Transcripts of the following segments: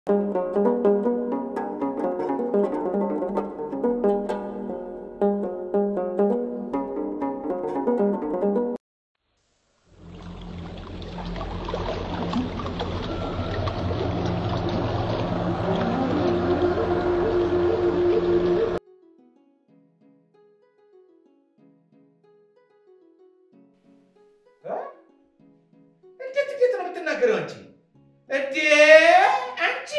እንዴት እንዴት ነው የምትናገረው አንቺ? እንዴ አንቺ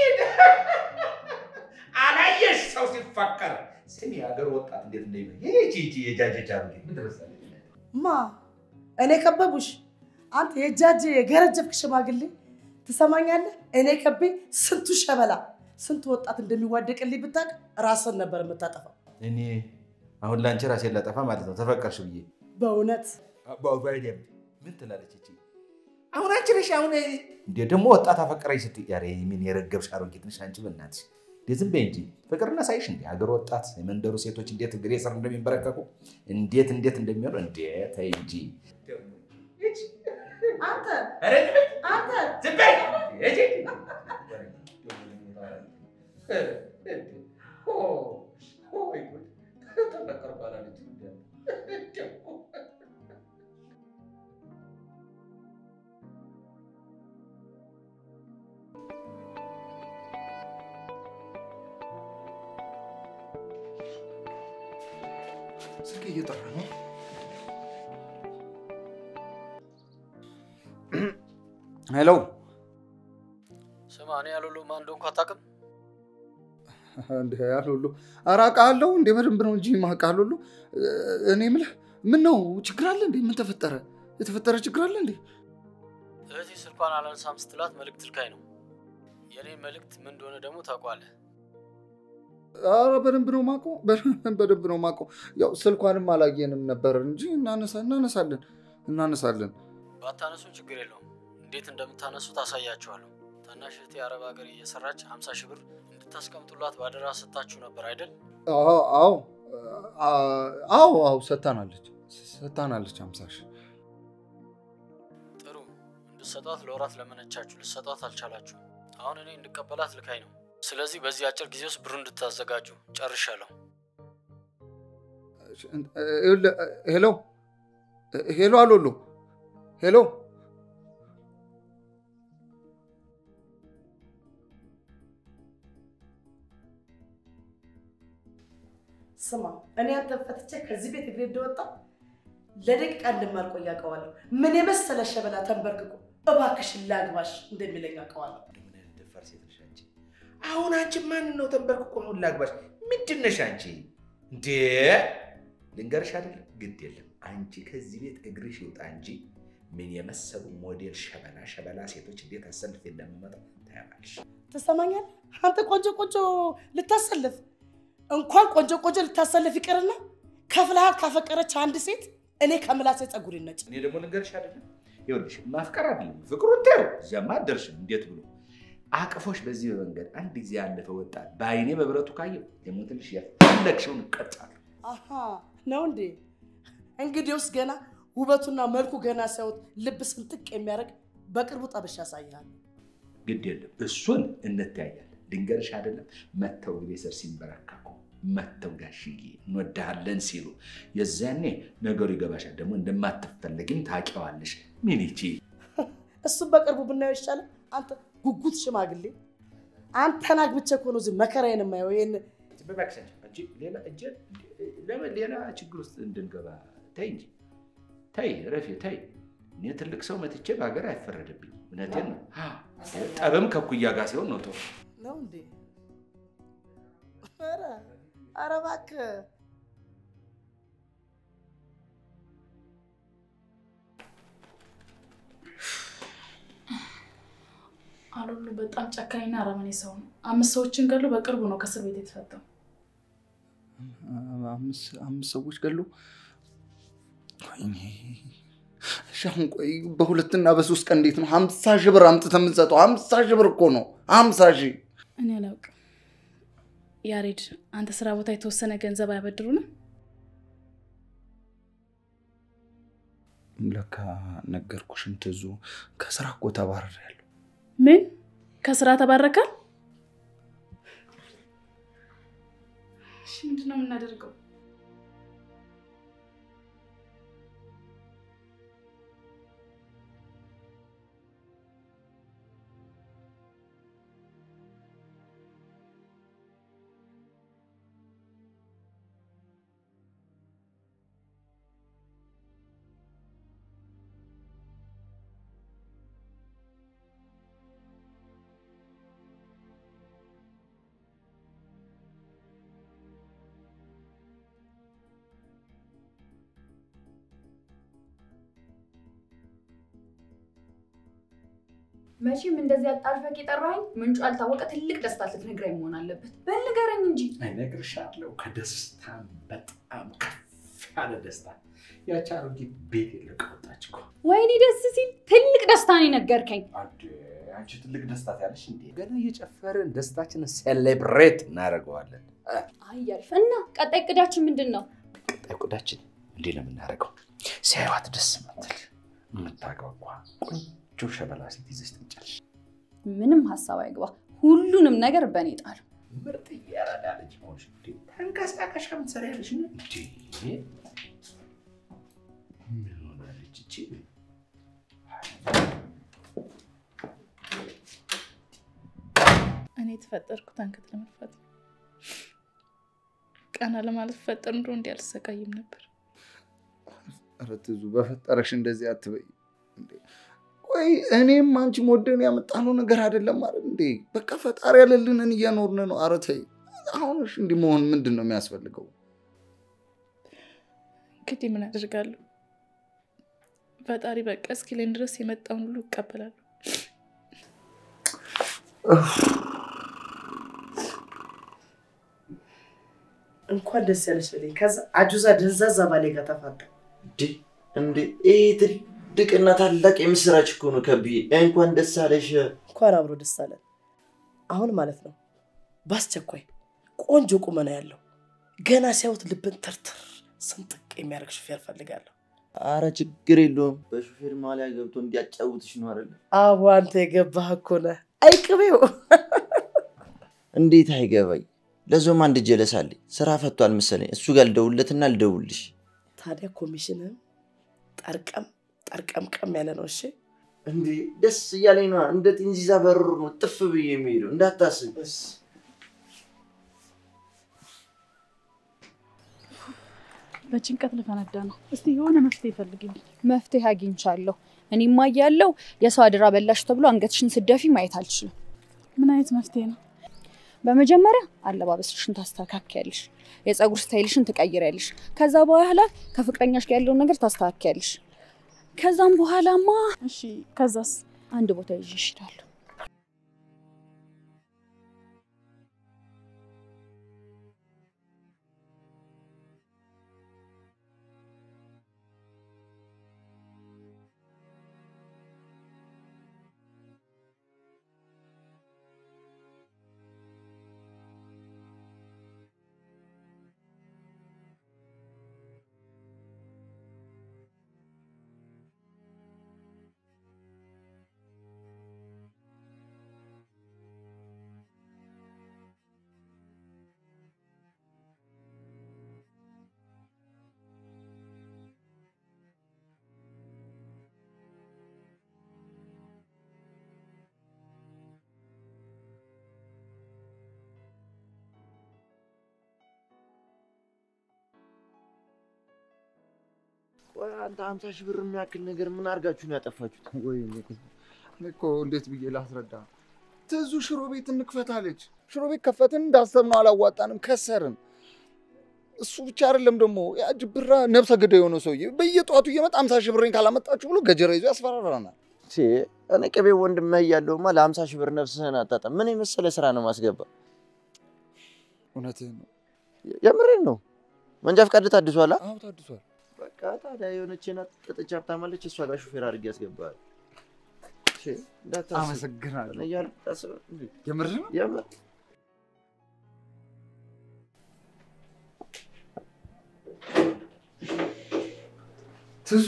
አላየሽ ሰው ሲፋቀር ስሚ፣ የሀገር ወጣት እንዴት እንደሚ ይቺ ይቺ የጃጀጃ ምን ትመስላለች? ማ እኔ ከበቡሽ? አንተ የጃጅ የገረጀፍክ ሽማግሌ ትሰማኛለህ? እኔ ከቤ ስንቱ ሸበላ ስንቱ ወጣት እንደሚዋደቅልኝ ብታውቅ ራስን ነበር የምታጠፋው። እኔ አሁን ለአንቺ ራሴን ላጠፋ ማለት ነው ተፈቀርሽ ብዬ በእውነት ምን ትላለች እቺ? አሁን አንቺ ነሽ አሁን እንዴ ደግሞ ወጣት አፈቀረኝ ስትይ ኧረ ምን የረገብሽ አሮጊት ነሽ አንቺ በእናትሽ እንዴ ዝም በይ እንጂ ፍቅርና ሳይሽ እንዴ ሀገር ወጣት የመንደሩ ሴቶች እንዴት እግሬ ስር እንደሚንበረከኩ እንዴት እንዴት እንደሚሆኑ እንዴ ተይ እንጂ አንተ ኧረ ዝም በይ አንተ ዝም በይ እጂ ስልክ እየጠራ ነው። ሄሎ ስማ፣ እኔ ያሉሉ ማን እንደሆንኩ አታውቅም? እንደ ያሉሉ ኧረ አውቃለሁ እንዴ በደንብ ነው እንጂ የማውቃል ሁሉ እኔ የምልህ ምን ነው ችግር አለ እንዴ? ምን ተፈጠረ? የተፈጠረ ችግር አለ እንዴ? እህቴ ስልኳን አላነሳም ስትላት መልእክት ልካኝ ነው። የኔ መልእክት ምን እንደሆነ ደግሞ ታውቋለህ። ኧረ በደንብ ነው የማውቀው፣ በደንብ ነው የማውቀው። ያው ስልኳንም አላየንም ነበር እንጂ እናነሳ እናነሳለን እናነሳለን። ባታነሱን ችግር የለውም። እንዴት እንደምታነሱ ታሳያችኋለሁ። ታናሽ እህቴ አረብ ሀገር እየሰራች 50 ሺህ ብር እንድታስቀምጡላት ባደራ ሰጥታችሁ ነበር አይደል? አዎ አዎ አዎ አዎ ሰታናለች ሰታናለች አምሳ ሺህ ጥሩ እንድሰጧት ለወራት ለመነቻችሁ፣ ልሰጧት አልቻላችሁ። አሁን እኔ እንድቀበላት ልካኝ ነው። ስለዚህ በዚህ አጭር ጊዜ ውስጥ ብሩ እንድታዘጋጁ ጨርሻለሁ። ሄሎ ሄሎ አሎሎ ሄሎ ስማ፣ እኔ አንተን ፈትቼ ከዚህ ቤት እግሬ እንደወጣ ለደቂቃ እንደማልቆይ አውቀዋለሁ። ምን የመሰለ ሸበላ ተንበርክኮ እባክሽን ላግባሽ እንደሚለኝ አውቀዋለሁ። ምን አይነት ደፋር ሴት ነሽ አንቺ? አሁን አንቺ ማንን ነው ተንበርክኮ አሁን ላግባሽ? ምንድን ነሽ አንቺ? እንዴ ልንገርሽ አይደለም ግድ የለም አንቺ ከዚህ ቤት እግርሽ ይውጣ እንጂ ምን የመሰሉ ሞዴል ሸበላ ሸበላ ሴቶች እንዴት አሰልፌ እንደምመጣ ታያለሽ። ትሰማኛለህ? አንተ ቆንጆ ቆንጆ ልታሰልፍ እንኳን ቆንጆ ቆንጆ ልታሰልፍ ይቅርና ከፍልሃት ካፈቀረች አንድ ሴት እኔ ከምላሴ ፀጉር ይነጭ። እኔ ደግሞ ልንገርሽ አይደለም ይኸውልሽ ማፍቀር አይደለም ፍቅሩን ተይው፣ እዚያማ አትደርሽም። እንዴት ብሎ አቅፎሽ በዚህ በመንገድ አንድ ጊዜ ያለፈ ወጣት በአይኔ በብረቱ ካየው የሞትልሽ የፈለግሽውን እቀጣለሁ። አሃ ነው እንዴ? እንግዲውስ ገና ውበቱና መልኩ ገና ሲያዩት ልብ ስንጥቅ የሚያደርግ በቅርቡ ጠብሻ ያሳይሃል። ግድ የለም እሱን እንተያያለን። ልንገርሽ አይደለም መተው ግቤ ስር ሲንበረከኩ መተው ጋሽዬ እንወድሃለን ሲሉ የዛኔ ነገሩ ይገባሻል። ደግሞ እንደማትፈለጊም ታውቂዋለሽ። ምን ይቺ እሱም በቅርቡ ብናየው ይሻላል። አንተ ጉጉት ሽማግሌ፣ አንተን አግብቼ እኮ ነው እዚህ መከራዬን የማየው። ይሄን በእባክሽ አንቺ አንቺ ሌላ እጄ ለምን ሌላ ችግር ውስጥ እንድንገባ ተይ እንጂ ተይ፣ ረፌ ተይ። እኔ ትልቅ ሰው መትቼ በሀገር አይፈረድብኝ። እውነቴን ነው። ጠብም ከኩያ ጋር ሲሆን ነው ጥሩ። ነው እንዴ? ኧረ ኧረ እባክህ አሉሉ በጣም ጨካኝና አረመኔ ሰው ነው። አምስት ሰዎችን ገሎ በቅርቡ ነው ከእስር ቤት የተፈታው። አምስት ሰዎች ገሉ። ወይኔ እሺ፣ አሁን ቆይ በሁለትና በሶስት ቀን እንዴት ነው ሀምሳ ሺህ ብር አምጥተህ የምንሰጠው? ሀምሳ ሺህ ብር እኮ ነው ሀምሳ ሺህ እኔ አላውቅም። ያሬድ፣ አንተ ስራ ቦታ የተወሰነ ገንዘብ አያበድሩንም? ለካ ነገርኩሽን ትዙ ከስራ እኮ ተባረሪያለሁ። ምን ከስራ ተባረካል? እሺ ምንድን ነው የምናደርገው? መቼም እንደዚህ አጣርፈህ የጠራኸኝ ምንጩ ያልታወቀ ትልቅ ደስታ ልትነግረኝ መሆን አለበት። በል ንገረኝ እንጂ። እነግርሻለሁ። ከደስታም በጣም ከፍ ያለ ደስታ። ያቺ አሮጊት ቤት የለቀ ወጣች እኮ። ወይኔ ደስ ሲል ትልቅ ደስታ ነው የነገርከኝ። አንድ አንቺ ትልቅ ደስታ ያለሽ እንዴ? ገና እየጨፈርን ደስታችንን ሴሌብሬት እናደርገዋለን። አይ አሪፍ። እና ቀጣይ እቅዳችን ምንድን ነው? ቀጣይ ቆዳችን እንዲህ ነው የምናደርገው። ሲያዩት ደስ ምትል የምታጓጓ ቆንጆ ሸበላ ሴት ይዘሽ ትመጫለሽ። ምንም ሀሳብ አይግባ። ሁሉንም ነገር በእኔ ጣሉ። ምርጥ እያረዳ ልጅ ሆንሽ እንዴ! ተንቀሳቀሻ ምትሰሪያለሽ ነው እንዴ? ምን ሆናለች እቺ? እኔ የተፈጠርኩት አንገት ለመድፋት ነው። ቀና ለማለት ፈጠር ኑሮ እንዲህ አልሰቃይም ነበር። ኧረ ትዙ በፈጠረሽ እንደዚህ አትበይ እንዴ። ቆይ እኔም አንቺም ወደን ያመጣነው ነገር አይደለም ማለት እንዴ? በቃ ፈጣሪ ያለልንን እየኖርን ነው። ኧረ ተይ አሁንሽ እንዲህ መሆን ምንድን ነው የሚያስፈልገው? እንግዲህ ምን አደርጋለሁ? ፈጣሪ በቃ እስኪለኝ ድረስ የመጣውን ሁሉ እቀበላለሁ። እንኳን ደስ ያለሽ በለኝ። ከዛ አጁዛ ደንዛዛ ባሌ ጋር ተፋታ። እንዴ ይህ ትልቅና ታላቅ የምስራች እኮ ነው ከብዬ። እንኳን ደስ አለሽ። እንኳን አብሮ ደስ አለን። አሁን ማለት ነው በአስቸኳይ ቆንጆ ቁመና ያለው ገና ሲያዩት ልብን ትርትር ስንጥቅ የሚያደርግ ሹፌር ፈልጋለሁ። አረ ችግር የለውም። በሹፌር ማሊያ ገብቶ እንዲያጫውትሽ ነው አይደለ? አዎ አንተ የገባህ እኮ ነህ። አይቅቤው እንዴት አይገባኝ። ለዞም አንድ ጀለስ አለኝ። ስራ ፈቷል መሰለኝ። እሱ ጋር ልደውልለትና ልደውልሽ። ታዲያ ኮሚሽንም ጠርቀም ጠርቀምቀም ያለ ነው። እሺ እንዴ ደስ እያለኝ ነዋ። እንደ ጥንዚዛ በሩር ነው ጥፍ ብዬ የሚሄደው እንዳታስብ። በጭንቀት ልፈነዳ ነው። እስቲ የሆነ መፍትሄ ይፈልግልኝ። መፍትሄ አግኝቻለሁ። እኔማ እያለሁ የሰው አደራ በላሽ ተብሎ አንገትሽን ስደፊ ማየት አልችልም። ምን አይነት መፍትሄ ነው? በመጀመሪያ አለባበስሽን ታስተካክያለሽ፣ የፀጉር ስታይልሽን ትቀይሪያለሽ። ከዛ በኋላ ከፍቅረኛሽ ጋር ያለውን ነገር ታስተካክያለሽ። ከዛም በኋላማ እሺ ከዛስ? አንድ ቦታ ይዤሽ እሄዳለሁ። ቆይ አንተ ሀምሳ ሺህ ብር የሚያክል ነገር ምን አድርጋችሁ ነው ያጠፋችሁት? ወይ እኔ እኮ እንዴት ብዬ ላስረዳ? ትዙ ሽሮ ቤት እንክፈታለች። ሽሮ ቤት ከፈትን፣ እንዳሰብነው አላዋጣንም፣ ከሰርን። እሱ ብቻ አይደለም ደግሞ ያ ጅብራ ነብሰ ገዳይ የሆነ ሰውዬ በየጠዋቱ እየመጣ አምሳ ሺህ ብሬን ካላመጣችሁ ብሎ ገጀራ ይዞ ያስፈራራናል። ቼ እኔ ቅቤ ወንድምህ እያለሁማ ለሀምሳ ሺህ ብር ነፍስህን አጣጣም። ምን የመሰለ ስራ ነው ማስገባ። እውነትህን ነው። የምሬን ነው። መንጃ ፈቃድ ታድሷላ? አዎ ታድሷል። በቃ ታዲያ የሆነች ናት ጥጥቻ ሀብታማለች። እሷ ጋር ሹፌር አድርጌ ያስገባል። አመሰግናለሁ። እያሉ ታስብ እንዴ? የምርህ ነው? የምር ትዙ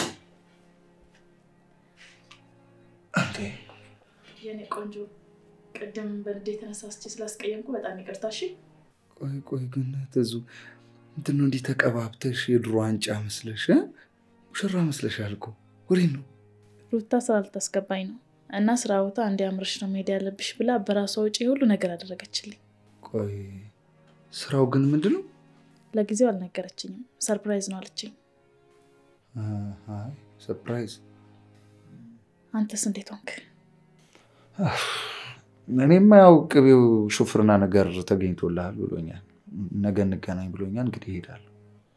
እንዴ የኔ ቆንጆ ቅድም በንዴት ተነሳስቼ ስላስቀየምኩ በጣም ይቅርታ። እሺ ቆይ ቆይ ግን ትዙ እንትን ነው እንዲህ ተቀባብተሽ የድሮ ዋንጫ መስለሽ እ? ሙሽራ መስለሻል እኮ ወዴት ነው? ሩታ ስራ ልታስገባኝ ነው እና ስራ ቦታ እንዲያምርሽ ነው መሄድ ያለብሽ ብላ በራሷ ውጪ ሁሉ ነገር አደረገችልኝ። ቆይ ስራው ግን ምንድን ነው? ለጊዜው አልነገረችኝም። ሰርፕራይዝ ነው አለችኝ። አይ ሰርፕራይዝ። አንተስ እንዴት ሆንክ? እኔማ ያው ቅቤው ሹፍርና ነገር ተገኝቶልሃል ብሎኛል። ነገ እንገናኝ ብሎኛል። እንግዲህ እሄዳለሁ።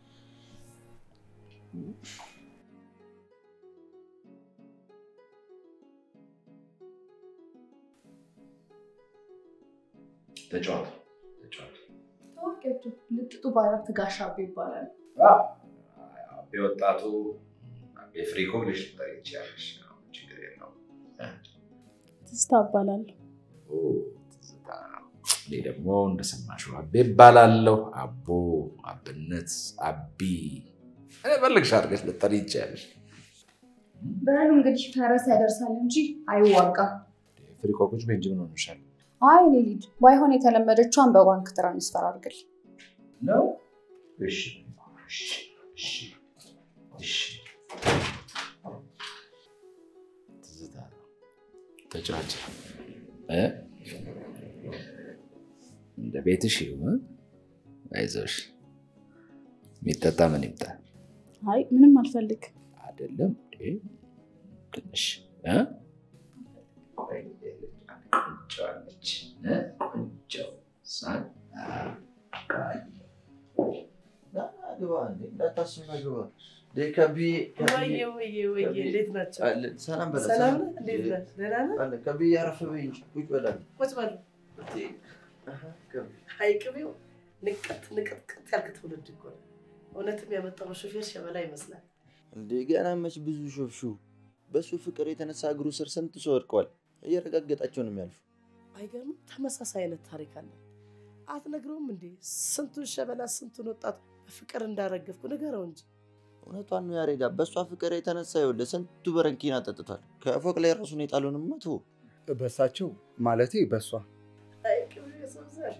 ተጫወት ተጫወት። ታዋቂያቸው ልጥጡ ባላት ጋሻ አቤ ይባላል። አቤ ወጣቱ አቤ ፍሪኮ ብለሽ ልጠሪ ትችያለሽ። ችግር የለውም። ትዝታ እባላለሁ። ኦ፣ ትዝታ። እኔ ደግሞ እንደሰማሽው አቤ እባላለሁ። አቦ፣ አብነት፣ አቢ እኔ ፈለግሽ አድርገሽ ልጠሪ ትችያለሽ። በሉ እንግዲህ ፈረስ ያደርሳል እንጂ አይዋጋም። ፍሪኮ ቁጭ በይ እንጂ ምን ሆነሻል? አይ እኔ ልጅ ባይሆን የተለመደችዋን በባንክ ትራንስፈር አድርግል። ነው? እሺ እሺ እሺ እሺ። ትዝታ ነው። ተጫዋች እ? እንደ ቤትሽ ይሁን። አይዞሽ። የሚጠጣ ምን ይምጣ? አይ ምንም አልፈልግ። አይደለም እንዴ? ትንሽ እ? ቆይ ቆንጆ አለች እ? ቆንጆ ሳን ግባ እንዴ እንዳታስብ ነው ግባ። እንዴ ከቢ ወይዬ ወይዬ ወይዬ እንዴት ናቸው? አለን ሰላም በላ ሰላም ነህ? እንዴት ነህ? ደህና ነህ? አለን ከቢ ያረፍ በይ እንጂ ቁጭ በላል ቁጭ በሉ። አይ ቅቤው ንቀት ንቅጥቅጥ ያልክ ትውልድ እኮ ነው። እውነትም ያመጣው ሾፌር ሸበላ ይመስላል። እንዴ ገና መች ብዙ ሾፍሹ። በሱ ፍቅር የተነሳ እግሩ ስር ስንት ሰው ወድቀዋል። እየረጋገጣቸው ነው የሚያልፉ። አይገርምም? ተመሳሳይ አይነት ታሪክ አለ። አትነግረውም እንዴ? ስንቱን ሸበላ ስንቱን ወጣት በፍቅር እንዳረገፍኩ ንገረው እንጂ። እውነቷን ነው ያሬዳ። በእሷ ፍቅር የተነሳ ይኸውልህ ስንቱ በረንኪና ጠጥቷል። ከፎቅ ላይ ራሱን የጣለውንማ ተወው። በሳቸው ማለቴ በሷ አይ ቅቤው የሰው ዘር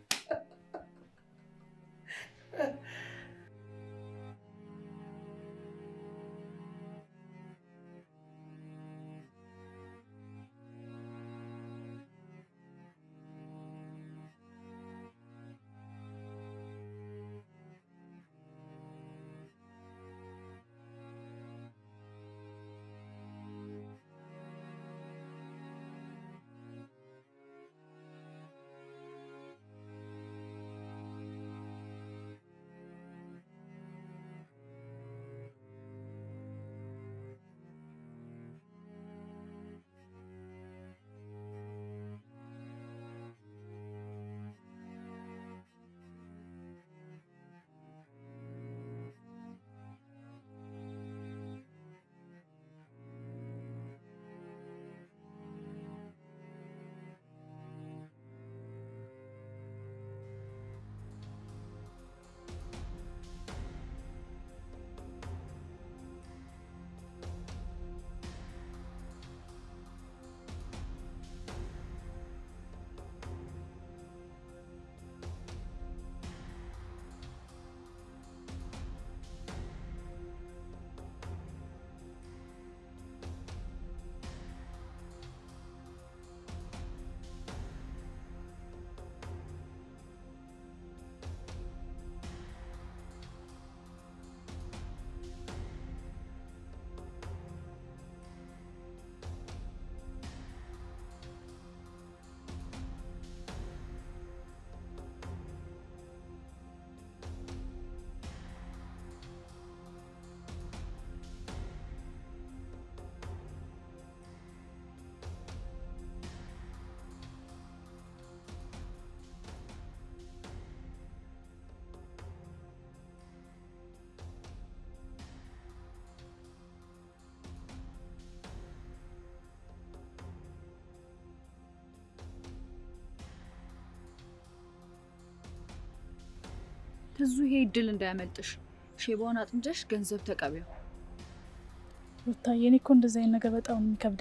ትዙ ይሄ እድል እንዳያመልጥሽ። ሼባውን አጥምደሽ ገንዘብ ተቀቢው። ሩታዬ፣ እኔ እኮ እንደዚህ አይነት ነገር በጣም ነው የሚከብደኝ።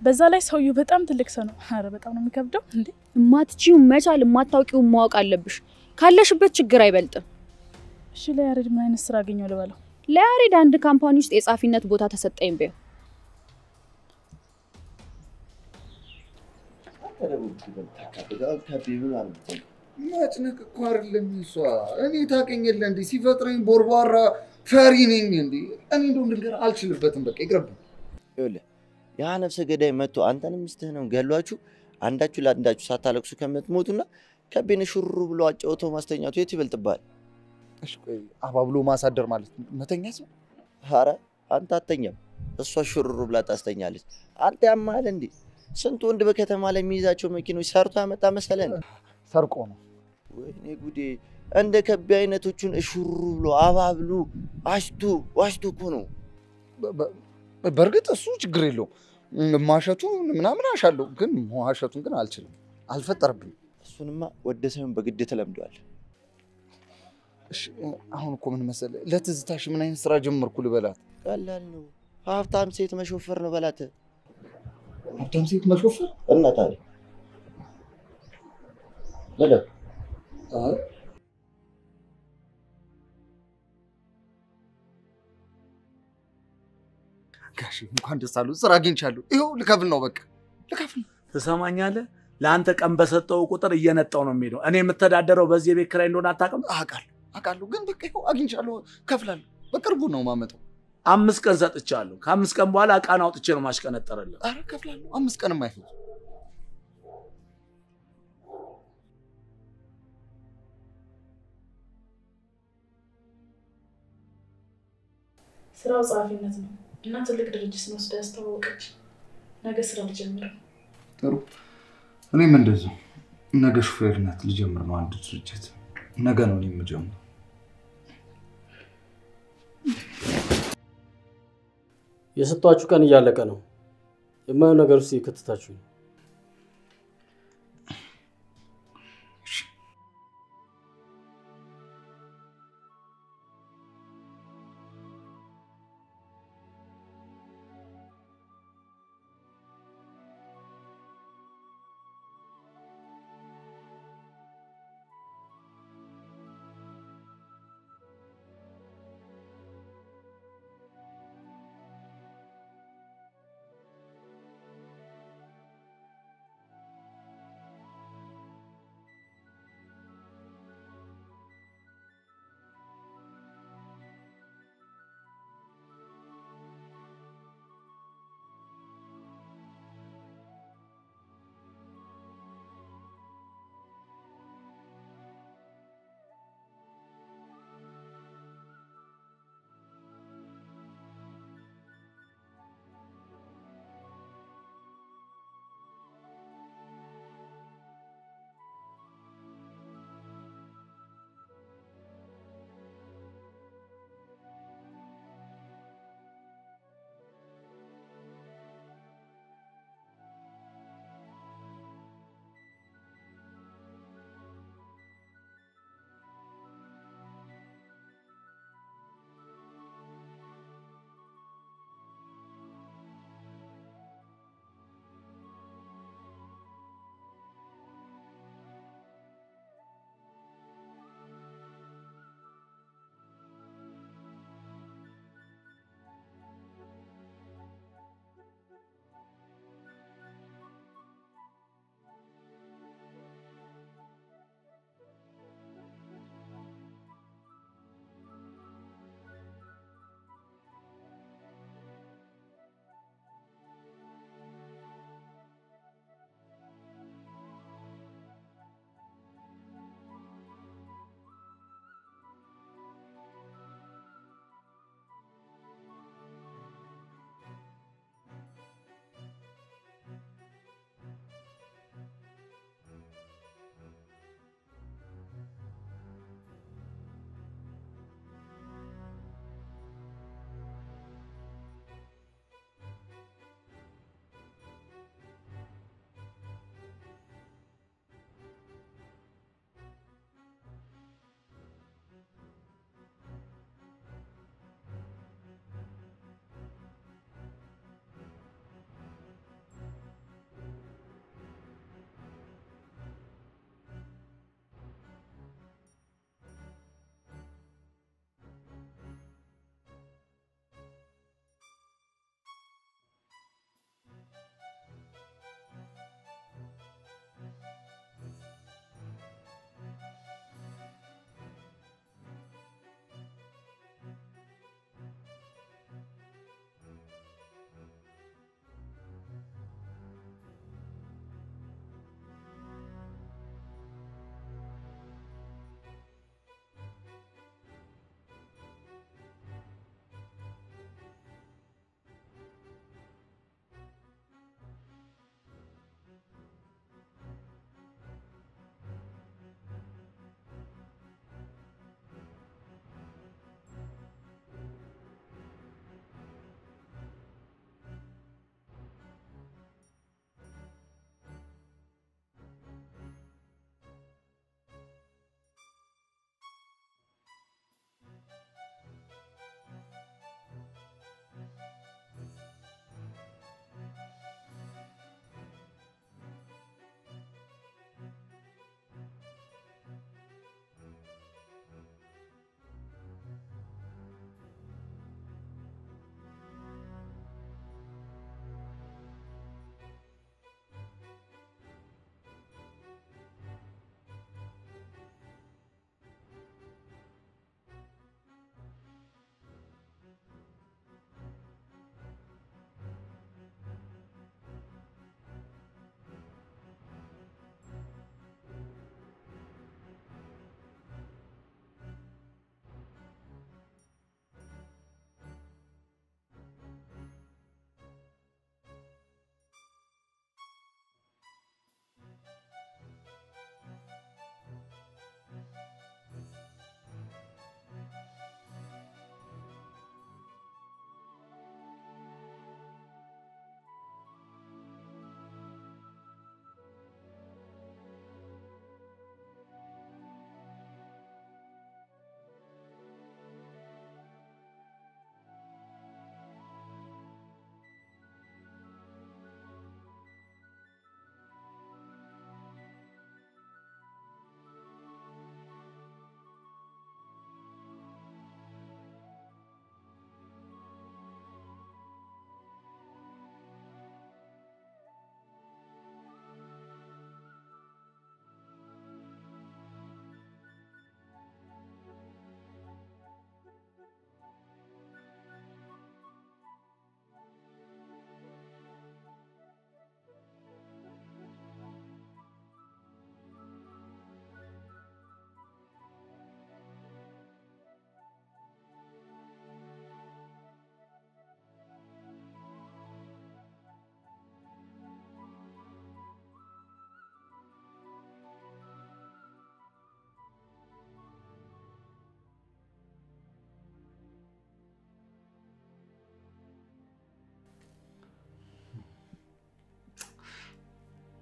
በዛ ላይ ሰውየው በጣም ትልቅ ሰው ነው። አረ በጣም ነው የሚከብደው እንዴ። የማትችይውን መቻል የማታውቂውን ማወቅ አለብሽ። ካለሽበት ችግር አይበልጥም። እሺ ለያሬድ ምን አይነት ስራ አገኘው ልበለው? ለያሬድ አንድ ካምፓኒ ውስጥ የጻፊነት ቦታ ተሰጠኝ በይው። መጭነቅ እኮ አይደለም እሷ። እኔ ታውቀኝ የለ እንዴ ሲፈጥረኝ ቦርቧራ ፈሪ ነኝ እንዴ። እኔ እንደውም ድንገር አልችልበትም። በቃ ይቅርብኝ። ይኸውልህ ያ ነፍሰ ገዳይ መጥቶ አንተንም ሚስትህንም ገሏችሁ አንዳችሁ ለአንዳችሁ ሳታለቅሱ ከምትሞቱና ከቤነ ሹሩ ብሎ አጫውቶ ማስተኛቱ የት ይበልጥብሃል? እሺ ቆይ አባብሎ ማሳደር ማለት መተኛት ነው? ኧረ አንተ አተኛም፣ እሷ ሹሩሩ ብላ ታስተኛለች። አንተ ያማል እንዴ? ስንት ወንድ በከተማ ላይ የሚይዛቸው መኪኖች ሰርቶ ያመጣ መሰለን? ሰርቆ ነው። ወይኔ ጉዴ! እንደ ከቢ አይነቶቹን እሹሩ ብሎ አባብሉ አሽቱ ዋሽቱ እኮ ነው። በ- በ- በእርግጥ እሱ ችግር የለውም። ማሸቱ ምናምን አሻለሁ፣ ግን መዋሸቱን ግን አልችልም። አልፈጠረብኝም። እሱንማ ወደ ሳይሆን በግድ ተለምዷል። እሺ አሁን እኮ ምን መሰለህ፣ ለትዝታሽ ምን አይነት ስራ ጀመርኩ ልበላት? ቀላል ነው። ሀብታም ሴት መሾፈር ነው በላት። ሀብታም ሴት መሾፈር እና ታዲያ በለው ጋሽ እንኳን ደስ አሉ። ስራ አግኝቻለሁ። ይኸው ልከፍል ነው በቃ ልከፍል ነው። ትሰማኛለህ? ለአንተ ቀን በሰጠው ቁጥር እየነጣው ነው የሚሄደው። እኔ የምተዳደረው በዚህ የቤት ኪራይ እንደሆነ አታውቅም? አውቃለሁ አውቃለሁ፣ ግን በቃ ይኸው አግኝቻለሁ፣ ከፍላለሁ። በቅርቡ ነው ማመጣው። አምስት ቀን ሰጥቻለሁ። ከአምስት ቀን በኋላ እቃን አውጥቼ ነው ማሽቀነጠርልህ። አረ ከፍላለሁ። አምስት ቀንም አይፈጅ። ስራው ጸሐፊነት ነው እና ትልቅ ድርጅት ነው ወስዳ ያስተዋወቀች። ነገ ስራ ልጀምር ነው። ጥሩ። እኔም እንደዚሁ ነገ ሹፌርነት ልጀምር ነው አንድ ድርጅት። ነገ ነው እኔ የምጀምረው። የሰጧችሁ ቀን እያለቀ ነው። የማየው ነገር ውስጥ የከተታችሁ ነው።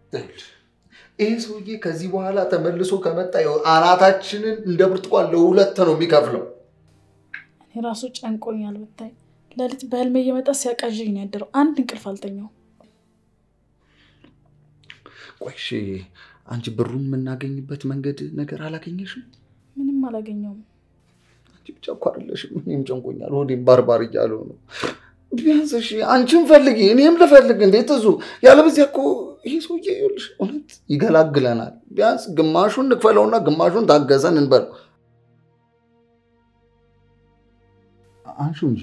ይህ ሰውዬ ከዚህ በኋላ ተመልሶ ከመጣ ይኸው አናታችንን እንደ ብርቱካን ለሁለት ነው የሚከፍለው። እኔ ራሱ ጨንቆኛል ብታይ። ሌሊት በህልሜ እየመጣ ሲያቃዥኝ ነው ያደረው። አንድ እንቅልፍ አልተኛውም። ቆይ እሺ፣ አንቺ ብሩን የምናገኝበት መንገድ ነገር አላገኘሽም? ምንም አላገኘውም። አንቺ ብቻ እኮ አይደለሽም፣ እኔም ጨንቆኛል። ሆዴም ባርባር እያለው ነው። ቢያንስ እሺ አንቺም ፈልጊ እኔም ልፈልግ። እንዴት እዙ ያለበዚያ እኮ ይሄ ሰውዬ ይኸውልሽ እውነት ይገላግለናል። ቢያንስ ግማሹን እንክፈለውና ግማሹን ታገዘን እንበል። አንሹ እንጂ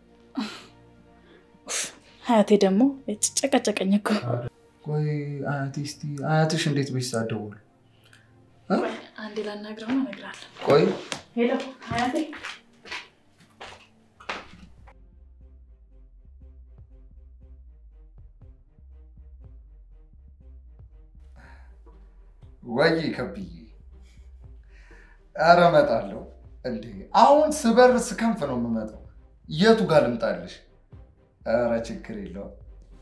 ሀያቴ ደግሞ ጨቀጨቀኝ እኮ። ቆይ አያቴ እስኪ አያትሽ እንዴት ቤት ሳደውል አንዴ ላናግረው እነግርሃለሁ። ቆይ ሄሎ ሀያቴ ወይ ከብዬ ኧረ እመጣለሁ። እንዴ አሁን ስበር ስከንፍ ነው የምመጣው። የቱ ጋር ልምጣልሽ? ኧረ ችግር የለውም።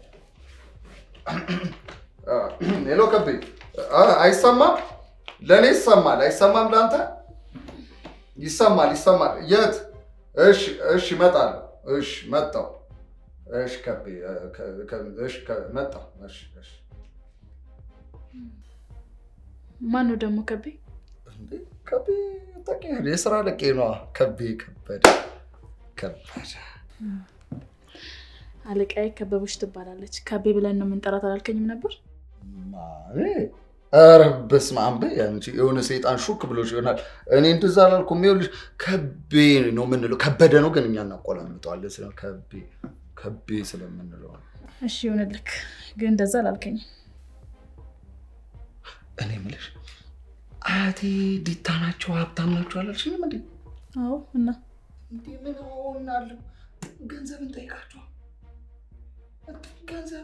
ሄሎ ከቤ፣ አይሰማም? ለእኔ ይሰማል። አይሰማም? ለአንተ ይሰማል? ይሰማል። የት? እሺ፣ እሺ፣ እመጣለሁ። እሺ፣ መጣሁ። እሺ ከቤ፣ እሺ፣ መጣሁ። እሺ፣ እሺ። ማን ነው ደግሞ ከቤ? እንዴ ከቤ ታውቂያለሽ፣ የስራ ለቄ ነዋ። ከቤ ከበደ ከበደ። አለቃዬ ከበቦች ትባላለች። ከቤ ብለን ነው የምንጠራት አላልከኝም ነበር? ማሬ፣ ኧረ በስመ አብ በይ አንቺ። የሆነ ሰይጣን ሹክ ብሎሽ ይሆናል። እኔ እንደዛ አላልኩም። ይኸውልሽ ከቤ ነው የምንለው። ከበደ ነው ግን እኛ እናቆላምጠዋለን። ስለ ከቤ ከቤ ስለምንለው ነው። እሺ ይሁንልክ፣ ግን እንደዛ አላልከኝም። እኔ የምልሽ አያቴ ዲታ ናቸው ሀብታም ናቸው አላልሽኝም እንዴ? አዎ እና እንዴ ምን ሆናለሁ? ገንዘብ እንጠይቃቸው። ገንዘብ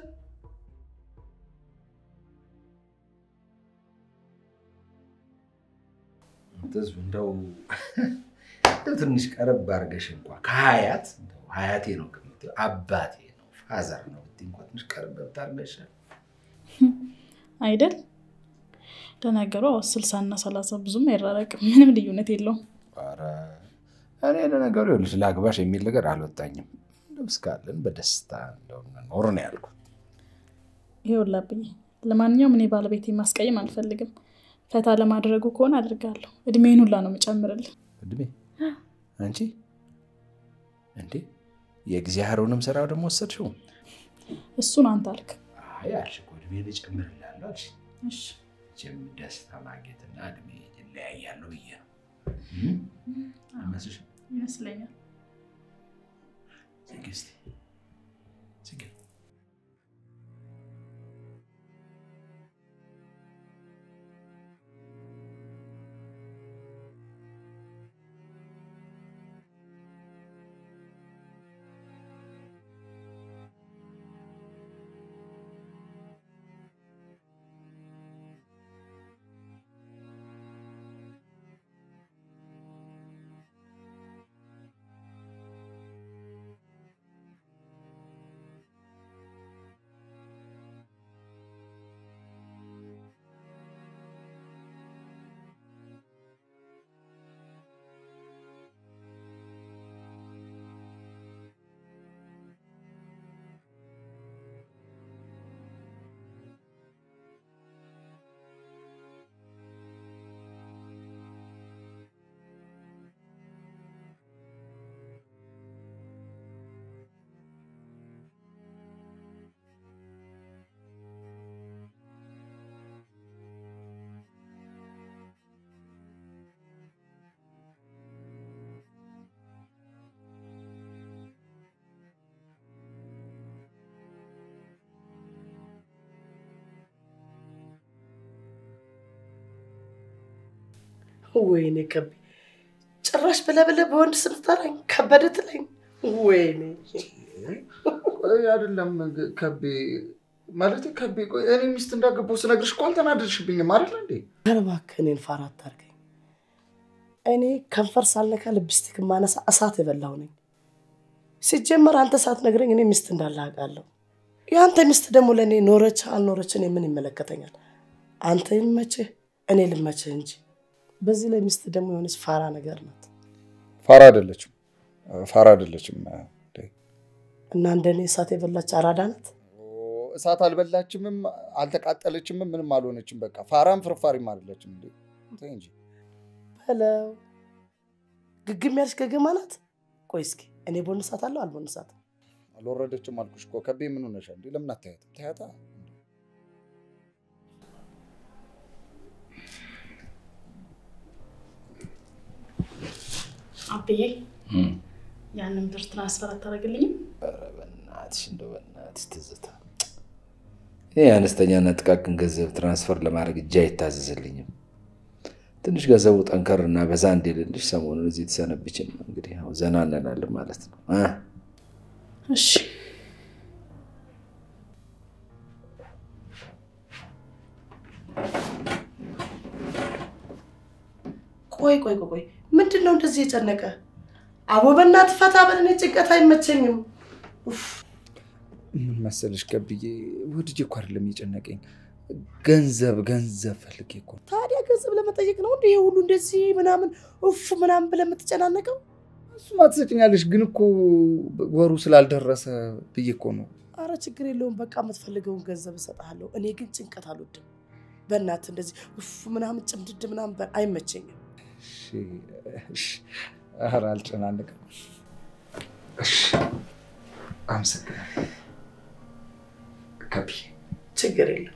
ትዝ እንደው እንደው ትንሽ ቀረብ አድርገሽ እንኳ ከሀያት እንደው ሀያቴ ነው ከምትይው አባቴ ነው ፋዘር ነው ብትይ እንኳ ትንሽ ቀረብ ብታርገሽ አይደል? ለነገሩ ስልሳ እና ሰላሳ ብዙም አይራረቅም። ምንም ልዩነት የለውም። ኧረ እኔ ለነገሩ ይኸውልሽ ላግባሽ የሚል ነገር አልወጣኝም። እንደው እስካለን በደስታ እንደው ኖር ነው ያልኩት። ይኸውልህ ለማንኛውም እኔ ባለቤቴ ማስቀየም አልፈልግም። ፈታ ለማድረጉ ከሆነ አድርጋለሁ። እድሜን ሁላ ነው የምጨምርልህ። እድሜ አንቺ እንዴ የእግዚአብሔርንም ስራ ደግሞ ወሰድሽው? እሱን አንተ አልክ። አይ አልሽ እኮ እድሜን እጨምርልሃለሁ አልሽ። እሺ መቼም ደስታ ማግኘትና እድሜ ይለያያሉ ብዬ ነው አይመስልሽም? ይመስለኛል። ዝጊ እስኪ ዝጊ። ወይኔ ከቤ ጭራሽ ብለህ ብለህ በወንድ ስም ትጠራኝ ከበደ ትለኝ። ወይኔ ቆይ አይደለም ከቤ ማለት ከቤ፣ ቆይ እኔ ሚስት እንዳገባሁ ስነግርሽ እኮ አልተናደድሽብኝም አይደል እንዴ? ኧረ እባክህ እኔን ፋራ አታርገኝ። እኔ ከንፈር ሳልነካ ልብስቲክ ማነሳ እሳት የበላሁ ነኝ። ሲጀመር አንተ ሳትነግረኝ እኔ ሚስት እንዳለ አውቃለሁ። የአንተ ሚስት ደግሞ ለእኔ ኖረች አልኖረች እኔ ምን ይመለከተኛል? አንተ ይመችህ፣ እኔ ልመችህ እንጂ። በዚህ ላይ ሚስት ደግሞ የሆነች ፋራ ነገር ናት ፋራ አይደለችም፣ ፋራ አይደለችም። እና እንደኔ እሳት የበላች አራዳ ናት። እሳት አልበላችምም፣ አልተቃጠለችምም፣ ምንም አልሆነችም። በቃ ፋራም ፍርፋሪም አይደለችም። እንዴ ተይ እንጂ በለው ግግም ያለች ገገማ ናት። ቆይ እስኪ እኔ ቦንሳት አለው አልቦንሳት አልወረደችም አልኩሽ እኮ። ከቤ ምን ሆነሻል እንዴ? ለምን አታያትም? ታያታ አብዬ ያንን ብር ትራንስፈር አታደርግልኝም? ኧረ በእናትሽ እንደው በእናትሽ ትዝታ፣ ይህ አነስተኛና ጥቃቅን ገንዘብ ትራንስፈር ለማድረግ እጅ አይታዘዝልኝም። ትንሽ ገንዘቡ ጠንከር እና በዛ እንዲልልሽ ሰሞኑን እዚህ ተሰነብችን እንግዲህ ያው ዘና እንላለን ማለት ነው እ እሺ ቆይ ቆይ ቆይ ቆይ ምንድን ነው እንደዚህ የጨነቀ? አቦ በእናትህ ፈታ በል፣ እኔ ጭንቀት አይመቸኝም። ኡፍ፣ ምን መሰለሽ ከብዬ ወድጄ እኮ አይደለም የጨነቀኝ፣ ገንዘብ ገንዘብ ፈልጌ እኮ ነው። ታዲያ ገንዘብ ለመጠየቅ ነው እንዲህ ሁሉ እንደዚህ ምናምን ኡፍ ምናምን ብለህ የምትጨናነቀው? እሱማ ትሰጭኛለሽ፣ ግን እኮ ወሩ ስላልደረሰ ብዬ እኮ ነው። አረ ችግር የለውም በቃ የምትፈልገውን ገንዘብ እሰጥሃለሁ። እኔ ግን ጭንቀት አልወድም። በእናትህ እንደዚህ ኡፍ ምናምን ጭምድድ ምናምን በ- አይመቸኝም። እሺ፣ እሺ። ኧረ አልጨናንቅም። እሺ፣ አመሰግናለሁ ከብዬ። ችግር የለም።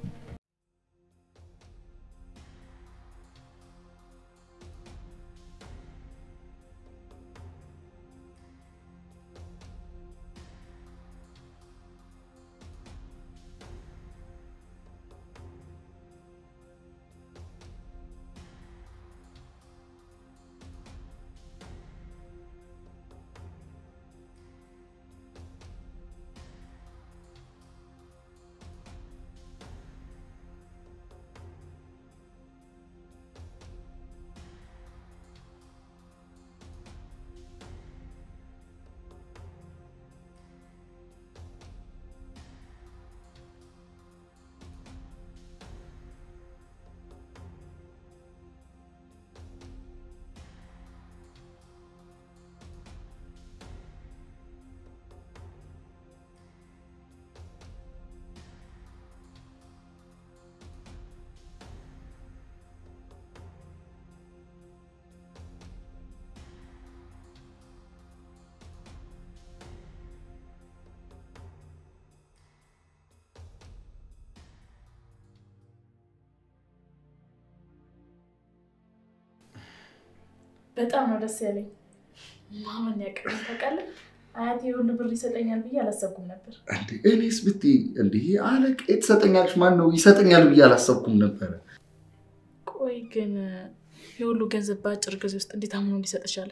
በጣም ነው ደስ ያለኝ። ማመን ያቀኝ ታውቃለህ። አያቴ የሁሉ ብር ይሰጠኛል ብዬ አላሰብኩም ነበር። እንዴ እኔስ ብትይ እንዲህ አለቄ ትሰጠኛለች ማን ነው ይሰጠኛል ብዬ አላሰብኩም ነበረ። ቆይ ግን የሁሉ ገንዘብ በአጭር ጊዜ ውስጥ እንዴት አምኖ ሊሰጥ ቻለ?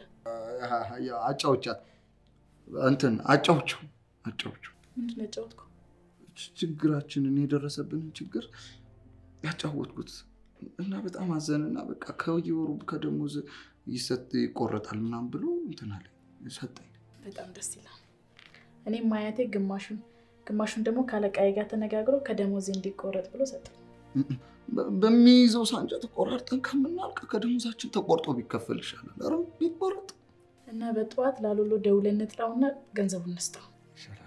አጫዎቻት እንትን አጫዎቸው አጫዎቸው ምንድን ነው ያጫወትኩ? ችግራችንን የደረሰብንን ችግር ያጫወትኩት እና በጣም አዘንና በቃ ከየወሩ ከደሞዝ ይሰጥ ይቆረጣል ምናምን ብሎ እንትን አለ ሰጠኝ። በጣም ደስ ይላል። እኔም አያቴ ግማሹን ግማሹን ደግሞ ከአለቃዬ ጋር ተነጋግሮ ከደሞዜ እንዲቆረጥ ብሎ ሰጠኝ። በ- በሚይዘው ሳንጃ ተቆራርጠን ከምናልቅ ከደሞዛችን ተቆርጦ ቢከፈል ይሻላል። ኧረ ቢቆረጥ እና በጠዋት ላሉሎ ደውለን እንጥራውና ገንዘቡን እንስጠው። ይሻላል።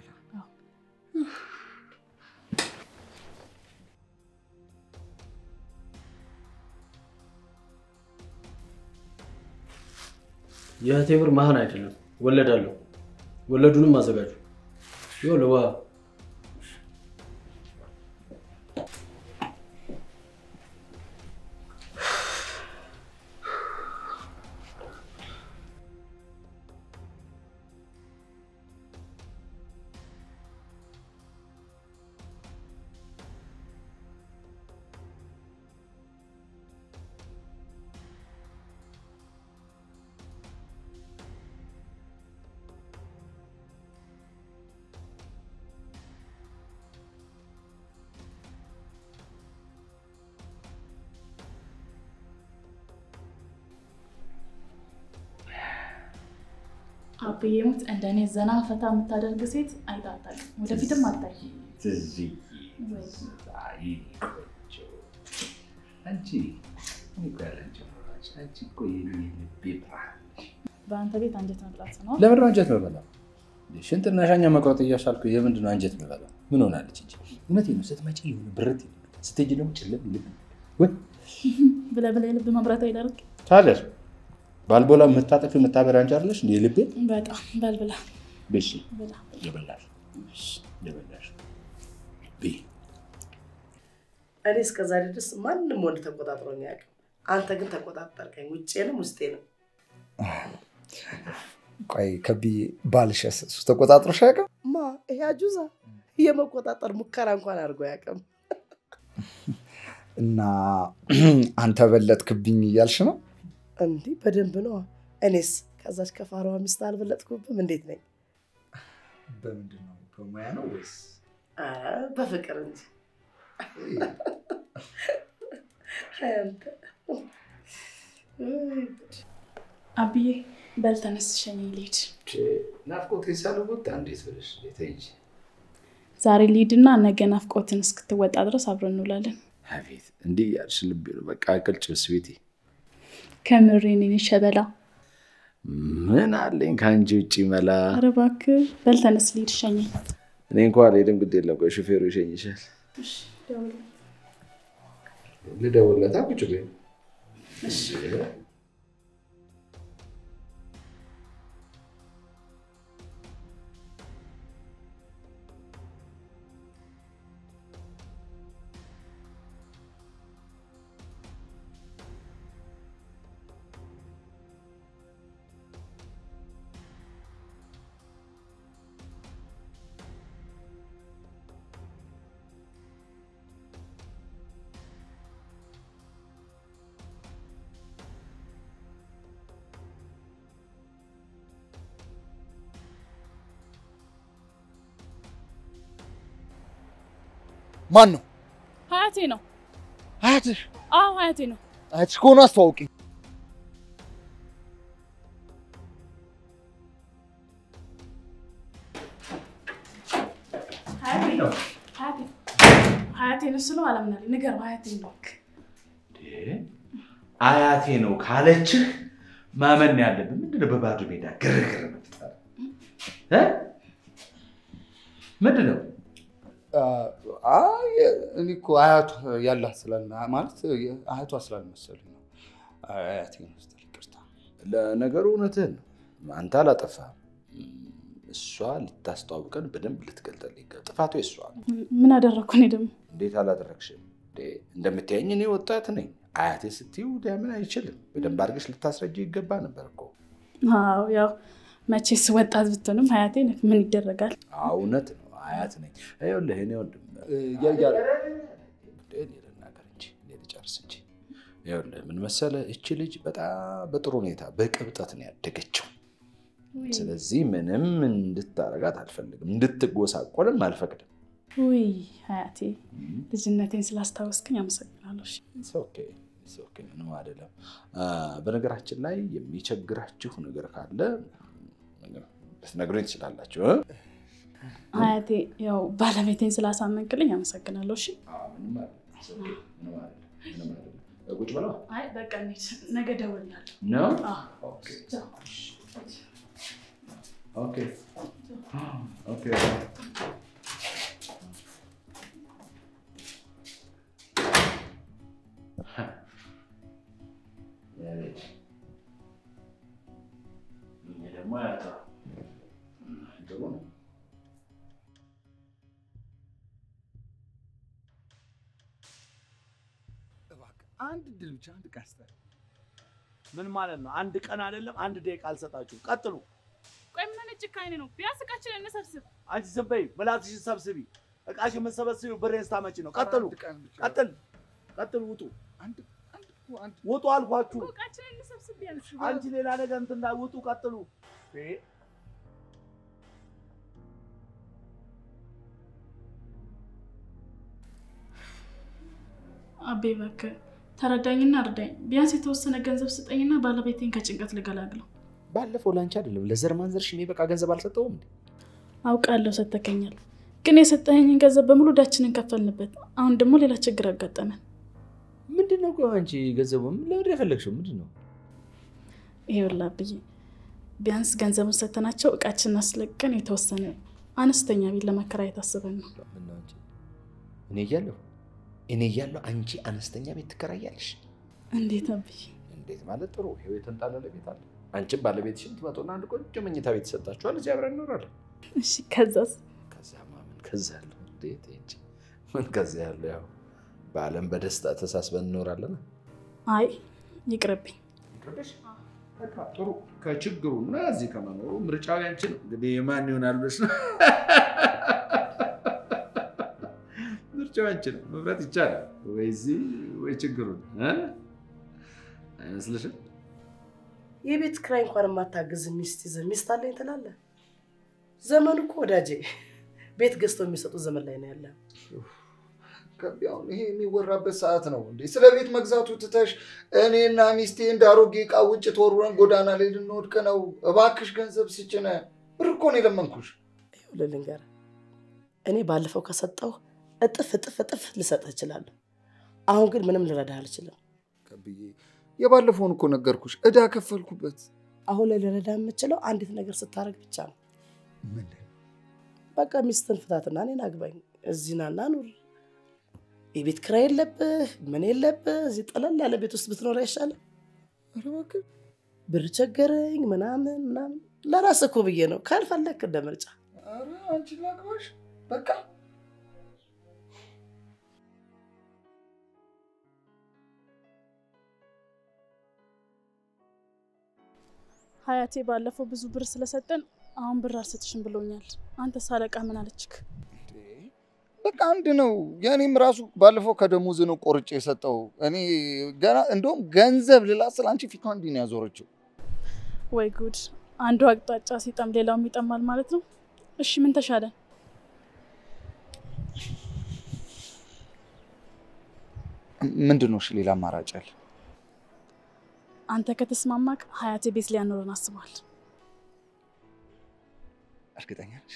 የእህቴ ብር መሀን አይደለም ወለድ አለው። ወለዱንም አዘጋጁ። ይኸውልህ ዋ አብዬ ሙት እንደኔ ዘና ፈታ የምታደርግ ሴት አይታታል። ወደፊትም አታይ። ትዝዬ አይ ቆንጆ አንቺ እኔ እኮ ያለ አንቺ ኖራች አንቺ እኮ የኔ ልቤ ብርሃን ነሽ። በአንተ ቤት አንጀት መብላት ነው። ለምንድን ነው አንጀት የምበላው? ሽንጥና ሻኛ መቁረጥ እያሻልኩ የምንድን ነው አንጀት የምበላው? ምን ሆናለች እንጂ እውነቴን ነው። ስትመጪ የሆነ ብርት ይልብኛል፣ ስትሄጂ ደግሞ ጭልም ይልብኛል። ወይ ብለህ ብለህ የልብ መብራት አይደርግ። ታዲያስ ባልቦላ የምታጠፊ የምታበሪ አንቺ አይደለሽ እንደ ልቤ በጣም በል ብላ ብሽ ብላ። የበላሽ የበላሽ ብይ እኔ እስከዛሬ ድረስ ማንም ወንድ ተቆጣጥሮኝ አያውቅም። አንተ ግን ተቆጣጠርከኝ፣ ውጭንም ውስጤንም። ቆይ ከብዬ ባልሸስ እሱ ተቆጣጥሮሽ አያውቅም? ማ ይሄ አጁዛ የመቆጣጠር ሙከራ እንኳን አድርጎ አያውቅም። እና አንተ በለጥክብኝ እያልሽ ነው? እንዲህ በደንብ ነው። እኔስ ከዛች ከፋራዋ ሚስት አልበለጥኩብም? እንዴት ነኝ? በምንድን ነው? በሙያ ነው ወይስ ኧረ በፍቅር እንጂ አንተ አብዬ በል ተነስ፣ ሸኝ ልሂድ። ናፍቆቴ ሳልወጣ እንዴት ብለሽ እንዴት እንጂ ዛሬ ልሂድና ነገ ናፍቆትን እስክትወጣ ድረስ አብረን እንውላለን። አቤት እንዲህ ያልሽ ልቤ ነው በቃ ቅልጭስ ቤቴ ከምሬን የኔ ሸበላ። ምን አለኝ ከአንቺ ውጭ መላ ኧረ እባክህ በል ተነስ፣ ልሂድ፣ ሸኘኝ። እኔ እንኳ አልሄድም ግድ የለም ቆይ ሹፌሩ ይሸኝሻል ልደውልለታ ቁጭ በይ ማን ነው? ሀያቴ ነው። አያትሽ? አዎ ሀያቴ ነው። አያትሽ ከሆነ አስተዋውቂኝ። ሀያቴ ነው። ሀያቴ ሀያቴ ነው ስለው አላምናለኝ። ንገረው ሀያቴ ነው። አያቴ ነው ካለችህ ማመን ነው ያለብን። ምንድን ነው በባዶ ሜዳ ግርግር መፍጠር እ? ምንድን ነው? አይ እኔ እኮ አያቷ ያላት ስላል ማለት አያቷ ስላልመሰሉኝ ነው። አያቴ ነው ስትል ይቅርታ። ለነገሩ እውነትህን ነው። አንተ አላጠፋህም። እሷ ልታስተዋውቀን በደንብ ልትገልጠል ይገባል። ጥፋቱ የእሷ ነው። ምን አደረግኩ እኔ ደግሞ? እንዴት አላደረግሽም? እንዴ፣ እንደምታየኝ እኔ ወጣት ነኝ። አያቴ ስትይው ሊያምን አይችልም። በደንብ አድርገሽ ልታስረጅ ይገባ ነበር እኮ። አዎ ያው መቼስ ወጣት ብትሆንም ሀያቴ ነህ። ምን ይደረጋል? አዎ፣ እውነት ነው። አያት ነኝ። ይኸውልህ እኔ ወንድም ያያ እኔ ልናገር እንጂ እኔ ልጨርስ እንጂ። ይኸውልህ ምን መሰለህ፣ እቺ ልጅ በጣም በጥሩ ሁኔታ በቅብጠት ነው ያደገችው። ስለዚህ ምንም እንድታረጋት አልፈልግም፣ እንድትጎሳቆልም አልፈቅድም። ውይ ሀያቴ ልጅነቴን ስላስታወስክኝ አመሰግናለሁ። እሺ። It's okay, it's okay፣ ምንም አይደለም። አ፣ በነገራችን ላይ የሚቸግራችሁ ነገር ካለ ልትነግሩኝ ትችላላችሁ። እ? ሀያቴ ያው ባለቤቴን ስላሳመንክልኝ አመሰግናለሁ። እሺ። አዎ፣ ምንም አይደለም። It's okay፣ ምንም አይደለም፣ ምንም አይደለም። ቁጭ ብለው አይ በቃ እንሂድ። ነገ እደውልልሃለሁ። ነው። አዎ። ኦኬ፣ ቻው። ኦኬ፣ ኦኬ። ይሄ ደግሞ ያታ ጥሩ ነው። እባክህ አንድ ድል ብቻ አንድ ቀን ስጠኝ። ምን ማለት ነው? አንድ ቀን አይደለም አንድ ደቂቃ አልሰጣችሁም። ቀጥሉ። ቆይ ምን አይነት ጭካኔ ነው? ቢያንስ እቃችንን እንሰብስብ። አንቺ ዝም በይ፣ ምላስሽን ሰብስቢ። እቃሽ የምትሰበስቢው ብሬን ስታመጪ ነው። ቀጥሉ፣ አንድ ቀን ብቻ ቀጥል፣ ቀጥል፣ ውጡ፣ አንድ አንድ እኮ አንድ ውጡ አልኳችሁ። እቃችንን እንሰብስብ ቢያንስ። አንቺ ሌላ ነገር እንትን እንዳይ፣ ውጡ፣ ቀጥሉ። እ? አቤ እባክህ ተረዳኝና እርዳኝ። ቢያንስ የተወሰነ ገንዘብ ስጠኝና ባለቤቴን ከጭንቀት ልገላግለው። ባለፈው ላንቺ አይደለም ለዘር ማንዘርሽ የሚበቃ ገንዘብ አልሰጠውም እንዴ? አውቃለሁ ሰተከኛል፣ ግን የሰጠኸኝን ገንዘብ በሙሉ ዕዳችንን ከፈልንበት። አሁን ደግሞ ሌላ ችግር አጋጠመን። ምንድን ነው ቆይ አንቺ ገንዘቡ ለምንድን የፈለግሽው ምንድን ነው? ይኸውልህ አብዬ፣ ቢያንስ ገንዘቡን ሰተናቸው እቃችንን አስለቀን የተወሰነ አነስተኛ ቤት ለመከራየት አስበን ነው። ምነው አንቺ እኔ እያለሁ እኔ እያለሁ አንቺ አነስተኛ ቤት ትከራያለሽ? እንዴት አብዬ? እንዴት ማለት ጥሩ ይኸው የተንጣለለ ቤት አለ። አንቺም ባለቤትሽን ትመጡና አንድ ቆንጆ መኝታ ቤት ይሰጣችኋል። እዚህ አብረን እንኖራለን። እሺ፣ ከዛስ? ከዚያማ ምን ከዛ ያለው እንዴት እንጂ ምን ከዚያ ያለው ያው በዓለም በደስታ ተሳስበን እንኖራለን። አይ ይቅርብኝ። በቃ ጥሩ ከችግሩና እዚህ ከመኖሩ ምርጫው ያንቺ ነው። እንግዲህ ማን ይሆናል ብለሽ ነው? ምርጫው ያንቺ ነው። መምረጥ ይቻላል ወይ እዚህ ወይ ችግሩን እ? አይመስልሽም? የቤት ኪራይ እንኳን የማታግዝ ሚስት ይዘህ ሚስት አለኝ ትላለህ? ዘመኑ እኮ ወዳጄ ቤት ገዝተው የሚሰጡ ዘመን ላይ ነው ያለ። ከቢ አሁን ይሄ የሚወራበት ሰዓት ነው እንዴ? ስለ ቤት መግዛቱ ትተሽ እኔና ሚስቴ እንደ አሮጌ ዕቃ ውጭ ተወርውረን ጎዳና ላይ ልንወድቅ ነው። እባክሽ ገንዘብ ስጭነ። ብር እኮ ነው የለመንኩሽ። ይኸውልህ ልንገርህ፣ እኔ ባለፈው ከሰጠው እጥፍ እጥፍ እጥፍ ልሰጥህ እችላለሁ። አሁን ግን ምንም ልረዳህ አልችልም። ከብዬ የባለፈውን እኮ ነገርኩሽ፣ እዳ ከፈልኩበት። አሁን ላይ ልረዳህ የምችለው አንዲት ነገር ስታደርግ ብቻ ነው። ምን በቃ ሚስትን ፍታትና እኔን አግባኝ፣ እዚህ ናና ኑር። የቤት ኪራይ የለብህ ምን የለብህ። እዚህ ጠለል ያለ ቤት ውስጥ ብትኖር አይሻልም? ኧረ እባክህ ብር ቸገረኝ ምናምን ምናምን ለራስህ እኮ ብዬ ነው። ካልፈለግክ እንደ ምርጫ ኧረ አንቺን ላግባሽ በቃ ሀያቴ ባለፈው ብዙ ብር ስለሰጠን አሁን ብር አልሰጥሽም ብሎኛል። አንተ ሳለቃ ምን አለችክ? በቃ አንድ ነው። የእኔም ራሱ ባለፈው ከደሞዝ ነው ቆርጬ የሰጠው። እኔ ገና እንደውም ገንዘብ ልላ ስለ አንቺ ፊቷ እንዲህ ነው ያዞረችው። ወይ ጉድ! አንዱ አቅጣጫ ሲጠም ሌላውም ይጠማል ማለት ነው። እሺ ምን ተሻለ? ምንድን ነው እሺ ሌላ አማራጭ አለ? አንተ ከተስማማክ ሀያቴ ቤት ሊያኖረን አስቧል። እርግጠኛ ነሽ?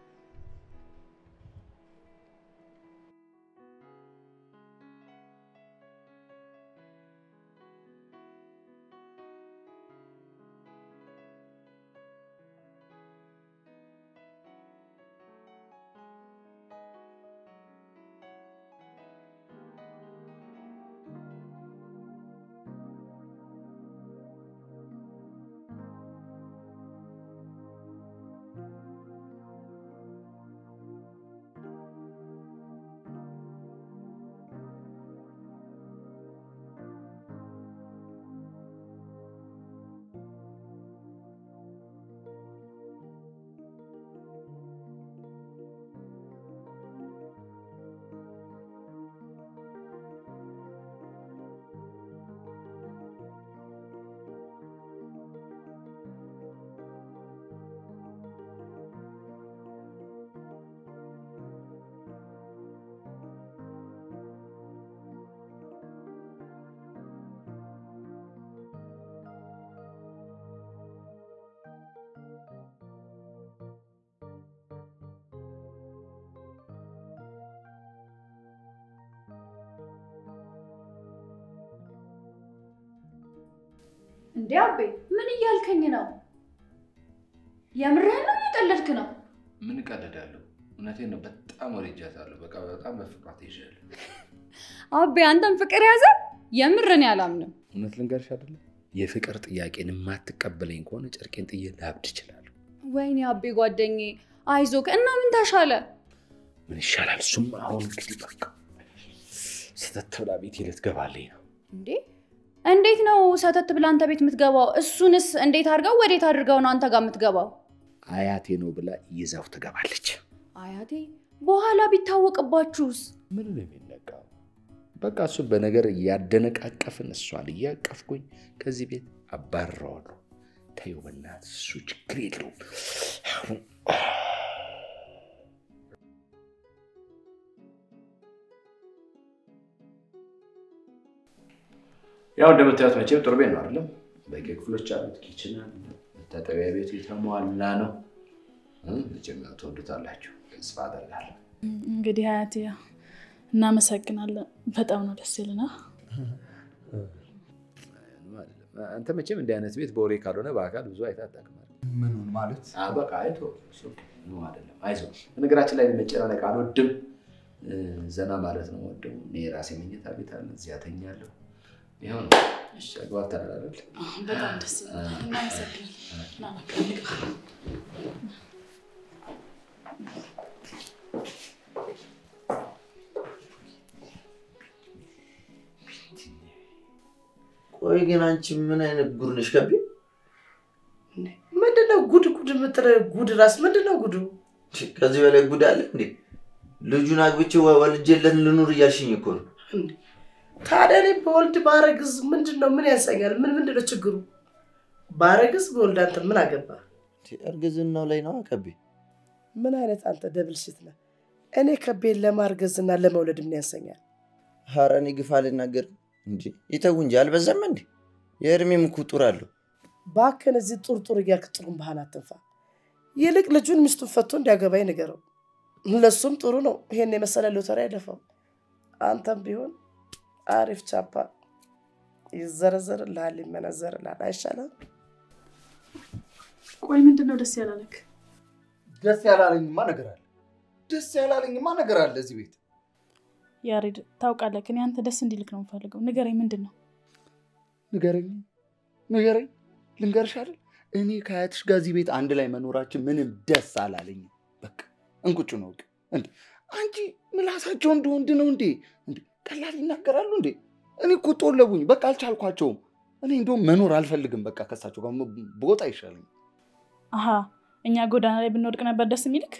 እንዴ አቤ ምን እያልከኝ ነው? የምርህን ነው እየቀለድክ ነው? ምን እቀልዳለሁ? እውነቴን ነው። በጣም ወድጃታለሁ። በቃ በጣም በፍቅሯ ተይዣለሁ። አቤ አንተን ፍቅር ያዘ? የምርን ያላምንም። እውነት ልንገርሽ አይደለም የፍቅር ጥያቄን የማትቀበለኝ ከሆነ ጨርቄን ጥዬ ላብድ እችላለሁ። ወይኔ አቤ ጓደኛዬ አይዞክ እና ምን ተሻለ? ምን ይሻላል? እሱም አሁን እንግዲህ በቃ ስተት ብላ ቤቴ ልትገባልኝ ነው። እንዴ እንዴት ነው ሰተት ብላ አንተ ቤት የምትገባው? እሱንስ እንዴት አድርገው ወዴት አድርገው ነው አንተ ጋር የምትገባው? አያቴ ነው ብላ ይዛው ትገባለች። አያቴ በኋላ ቢታወቅባችሁስ? ምን ነው የሚነቃው? በቃ እሱ በነገር እያደነቃቀፍን እሷን እያቀፍኩኝ ከዚህ ቤት አባረዋለሁ። ተይው በእናትህ፣ እሱ ችግር የለውም። አሁን ያው እንደምታዩት መቼም ጥሩ ቤት ነው አይደለም? በቂ ክፍሎች አሉት፣ ኪችን አለ፣ መታጠቢያ ቤቱ የተሟላ ነው። መቼም ያው ትወዱታላችሁ ተስፋ አደርጋለሁ። እንግዲህ አያቴ ያው እናመሰግናለን። በጣም ነው ደስ ይልና አንተ መቼም እንዲህ አይነት ቤት በወሬ ካልሆነ በአካል ብዙ አይተህ አታውቅም። ምኑን ማለት በቃ አይቶ ነው አይደለም። አይዞህ። በነገራችን ላይ መጨናነቅ አልወድም፣ ዘና ማለት ነው ወደው። እኔ የራሴ መኝታ ቤት አለ፣ እዚያ ተኛለሁ። ይኸው ነው። ተግባብተናል አይደል? በጣም ደስ ይላል። እናመሰግናለን። ና በቃ እንግባ። ቆይ ግን አንቺ ምን አይነት ጉድ ነሽ ከቢ? ምንድነው ጉድ ጉድ የምትለው? ጉድ ራስ ምንድነው ጉዱ? ከዚህ በላይ ጉድ አለ እንዴ? ልጁን አግብቼ ወልጄለት ልኑር እያልሽኝ እኮ ነው። ታዲያ እኔ በወልድ ባረግዝ ምንድን ነው ምን ያሰኛል? ምን ምንድን ነው ችግሩ? ባረግዝ በወልድ አንተ ምን አገባ? እርግዝናው ላይ ነው ከቤ። ምን አይነት አንተ ደብል ሽት ነህ? እኔ ከቤን ለማርገዝና ለመውለድ ምን ያሰኛል? ኧረ እኔ ግፍ አልናገርም እንጂ ይተው እንጂ አልበዛም እንዴ? የእድሜም እኮ ጡር አለው። ባክን እዚህ ጡርጡር እያልክ ጥሩም ባህን አትንፋ። ይልቅ ልጁን ሚስቱን ፈቶ እንዲያገባኝ ንገረው። ለሱም ጥሩ ነው ይሄን የመሰለ ሎተሪ አይደፋም። አንተም ቢሆን አሪፍ ቻፓ ይዘረዘርልሃል፣ ይመነዘርልሃል። አይሻልም? ቆይ ምንድን ነው ደስ ያላለክ? ደስ ያላለኝማ ነገር አለ። ደስ ያላለኝማ ነገር አለ እዚህ ቤት። ያሬድ ታውቃለህ፣ እኔ አንተ ደስ እንዲልክ ነው የምፈልገው። ንገረኝ፣ ምንድን ነው? ንገረኝ ንገረኝ፣ ልንገርሽ አይደል እኔ ከአያትሽ ጋር እዚህ ቤት አንድ ላይ መኖራችን ምንም ደስ አላለኝም። በቃ እንቁጭ ነው እንዴ! አንቺ ምላሳቸው እንደ ወንድ ነው እንዴ? እንዴ ቀላል ይናገራሉ እንዴ? እኔ እኮ ጦለቡኝ፣ በቃ አልቻልኳቸውም። እኔ እንደውም መኖር አልፈልግም። በቃ ከሳቸው ጋር ቦታ ይሻለኝ። አሀ እኛ ጎዳና ላይ ብንወድቅ ነበር ደስ የሚልክ?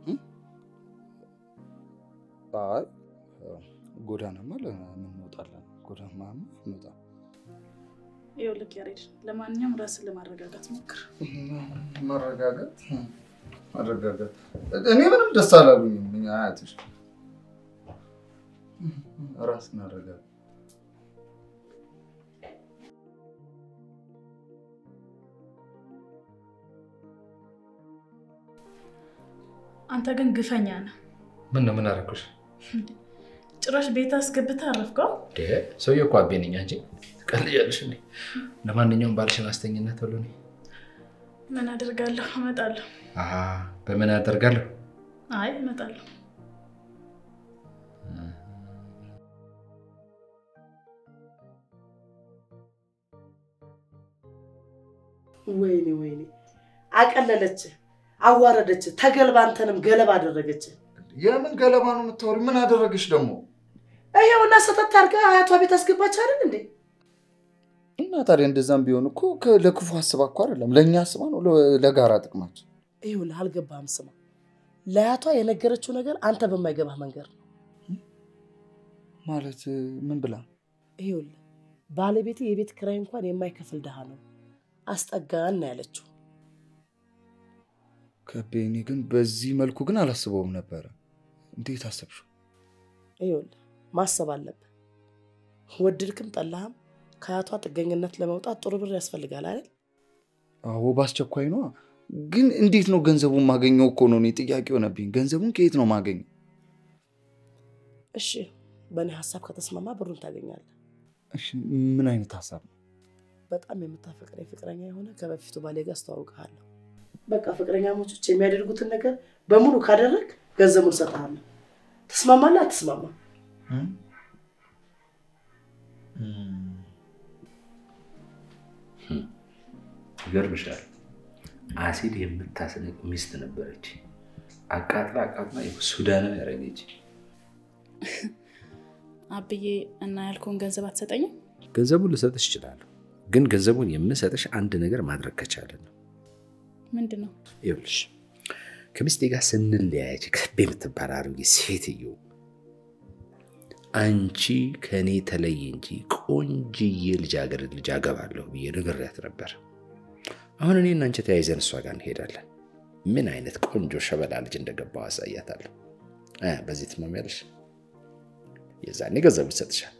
አይ ጎዳናማ ለምን እንወጣለን? ጎዳናማ እንወጣ ይኸውልህ ያሬድ፣ ለማንኛውም ራስን ለማረጋጋት ሞክር። መረጋጋት መረጋጋት። እኔ ምንም ደስ አላሉኝም። እኛ አያትሽ ራስን አረጋጋ። አንተ ግን ግፈኛ ነህ። ምን ነው ምን አደረኩሽ? ጭራሽ ቤት አስገብተህ አረፍከው። ሰውዬው እኮ አቤ ነኝ እንጂ ትቀልጃለሽ እንዴ? ለማንኛውም ባልሽን አስተኝነት ተብሎ እኔ ምን አደርጋለሁ? እመጣለሁ። አሀ፣ በምን አደርጋለሁ? አይ እመጣለሁ። ወይኔ ወይኔ፣ አቀለለች፣ አዋረደች፣ ተገልባ አንተንም ገለባ አደረገች። የምን ገለባ ነው የምታወሪው? ምን አደረገች ደግሞ? ይኸውና ሰተት አድርጋ አያቷ ቤት አስገባች አይደል እንዴ? እና ታዲያ እንደዛም ቢሆን እኮ ለክፉ አስባ እኮ አይደለም፣ ለእኛ አስባ ነው፣ ለጋራ ጥቅማችን። ይኸውልህ አልገባህም። ስማ፣ ለአያቷ የነገረችው ነገር አንተ በማይገባህ መንገድ ነው። ማለት ምን ብላ? ይኸውልህ ባለቤቴ የቤት ኪራይ እንኳን የማይከፍል ድሃ ነው፣ አስጠጋን ነው ያለችው። ከቤ፣ እኔ ግን በዚህ መልኩ ግን አላስበውም ነበረ። እንዴት አሰብሽው? ይኸውልህ ማሰብ አለብህ። ወደድክም ጠላህም ከአያቷ ጥገኝነት ለመውጣት ጥሩ ብር ያስፈልጋል አይደል? አዎ በአስቸኳይ ነዋ። ግን እንዴት ነው ገንዘቡን ማገኘው? እኮ ነው እኔ ጥያቄ ሆነብኝ። ገንዘቡን ከየት ነው ማገኘው? እሺ በእኔ ሀሳብ ከተስማማ ብሩን ታገኛለህ። እሺ ምን አይነት ሀሳብ ነው? በጣም የምታፈቅረኝ ፍቅረኛ የሆነ ከበፊቱ ባሌ ጋር አስተዋውቅሃለሁ። በቃ ፍቅረኛሞች የሚያደርጉትን ነገር በሙሉ ካደረግ ገንዘቡን እሰጥሃለሁ። ተስማማለህ? አትስማማ? ይገርምሻል። አሲድ የምታስንቅ ሚስት ነበረች። አቃጥላ አቃጥላ ሱዳናዊ ያደረገች። አብዬ እና ያልከውን ገንዘብ አትሰጠኝም? ገንዘቡን ልሰጥሽ እችላለሁ፣ ግን ገንዘቡን የምሰጥሽ አንድ ነገር ማድረግ ከቻለን ነው። ምንድን ነው? ይኸውልሽ ከሚስቴ ጋር ስንለያየች ከቤ የምትባል አሮጌ ሴትዮ አንቺ ከእኔ ተለይ እንጂ ቆንጅዬ ልጃገረድ ልጅ አገባለሁ ብዬ ነግሬያት ነበር። አሁን እኔ እና አንቺ ተያይዘን እሷ ጋር እንሄዳለን። ምን አይነት ቆንጆ ሸበላ ልጅ እንደገባው አሳያታለሁ። በዚህ ትማሚያለሽ? የዛኔ ገንዘቡ ይሰጥሻል።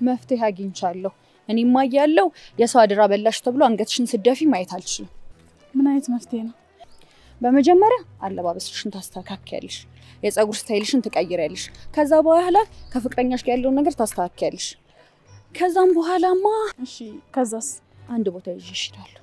መፍትሄ አግኝቻለሁ። እኔማ እያለሁ የሰው አደራ በላሽ ተብሎ አንገትሽን ስደፊ ማየት አልችልም። ምን አይነት መፍትሄ ነው? በመጀመሪያ አለባበስሽን ታስተካክያለሽ፣ የፀጉር ስታይልሽን ትቀይሪያለሽ። ከዛ በኋላ ከፍቅረኛሽ ጋር ያለውን ነገር ታስተካክያለሽ። ከዛም በኋላማ እሺ፣ ከዛስ? አንድ ቦታ ይዤሽ እሄዳለሁ።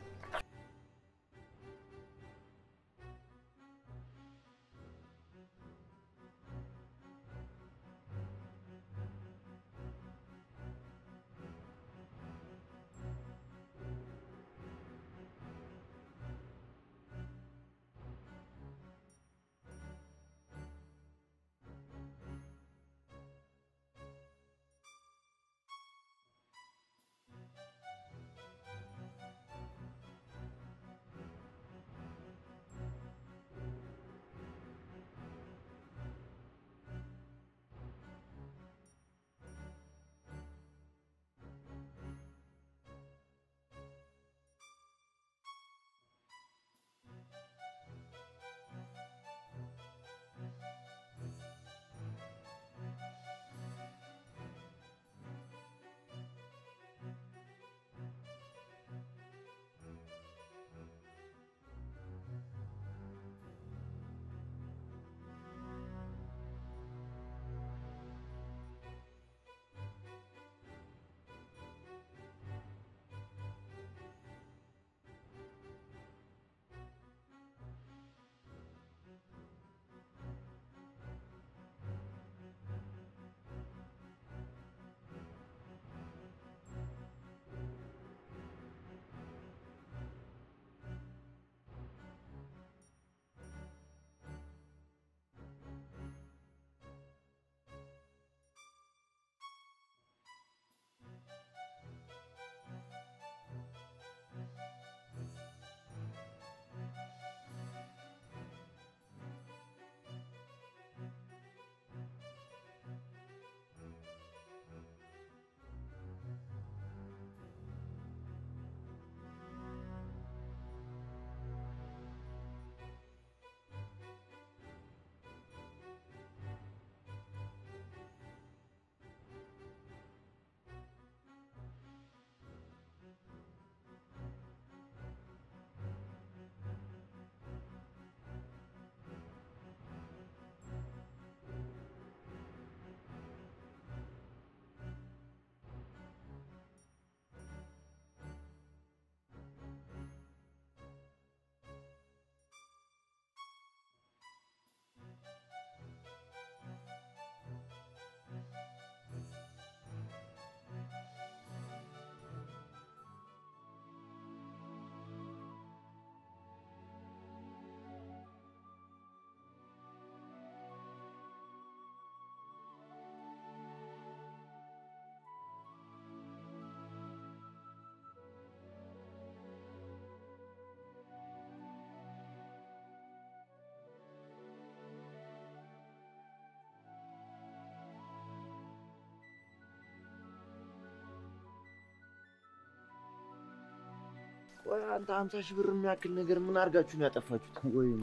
ቆይ አንተ ሀምሳ ሺህ ብር የሚያክል ነገር ምን አድርጋችሁ ነው ያጠፋችሁት? ወይ እኔ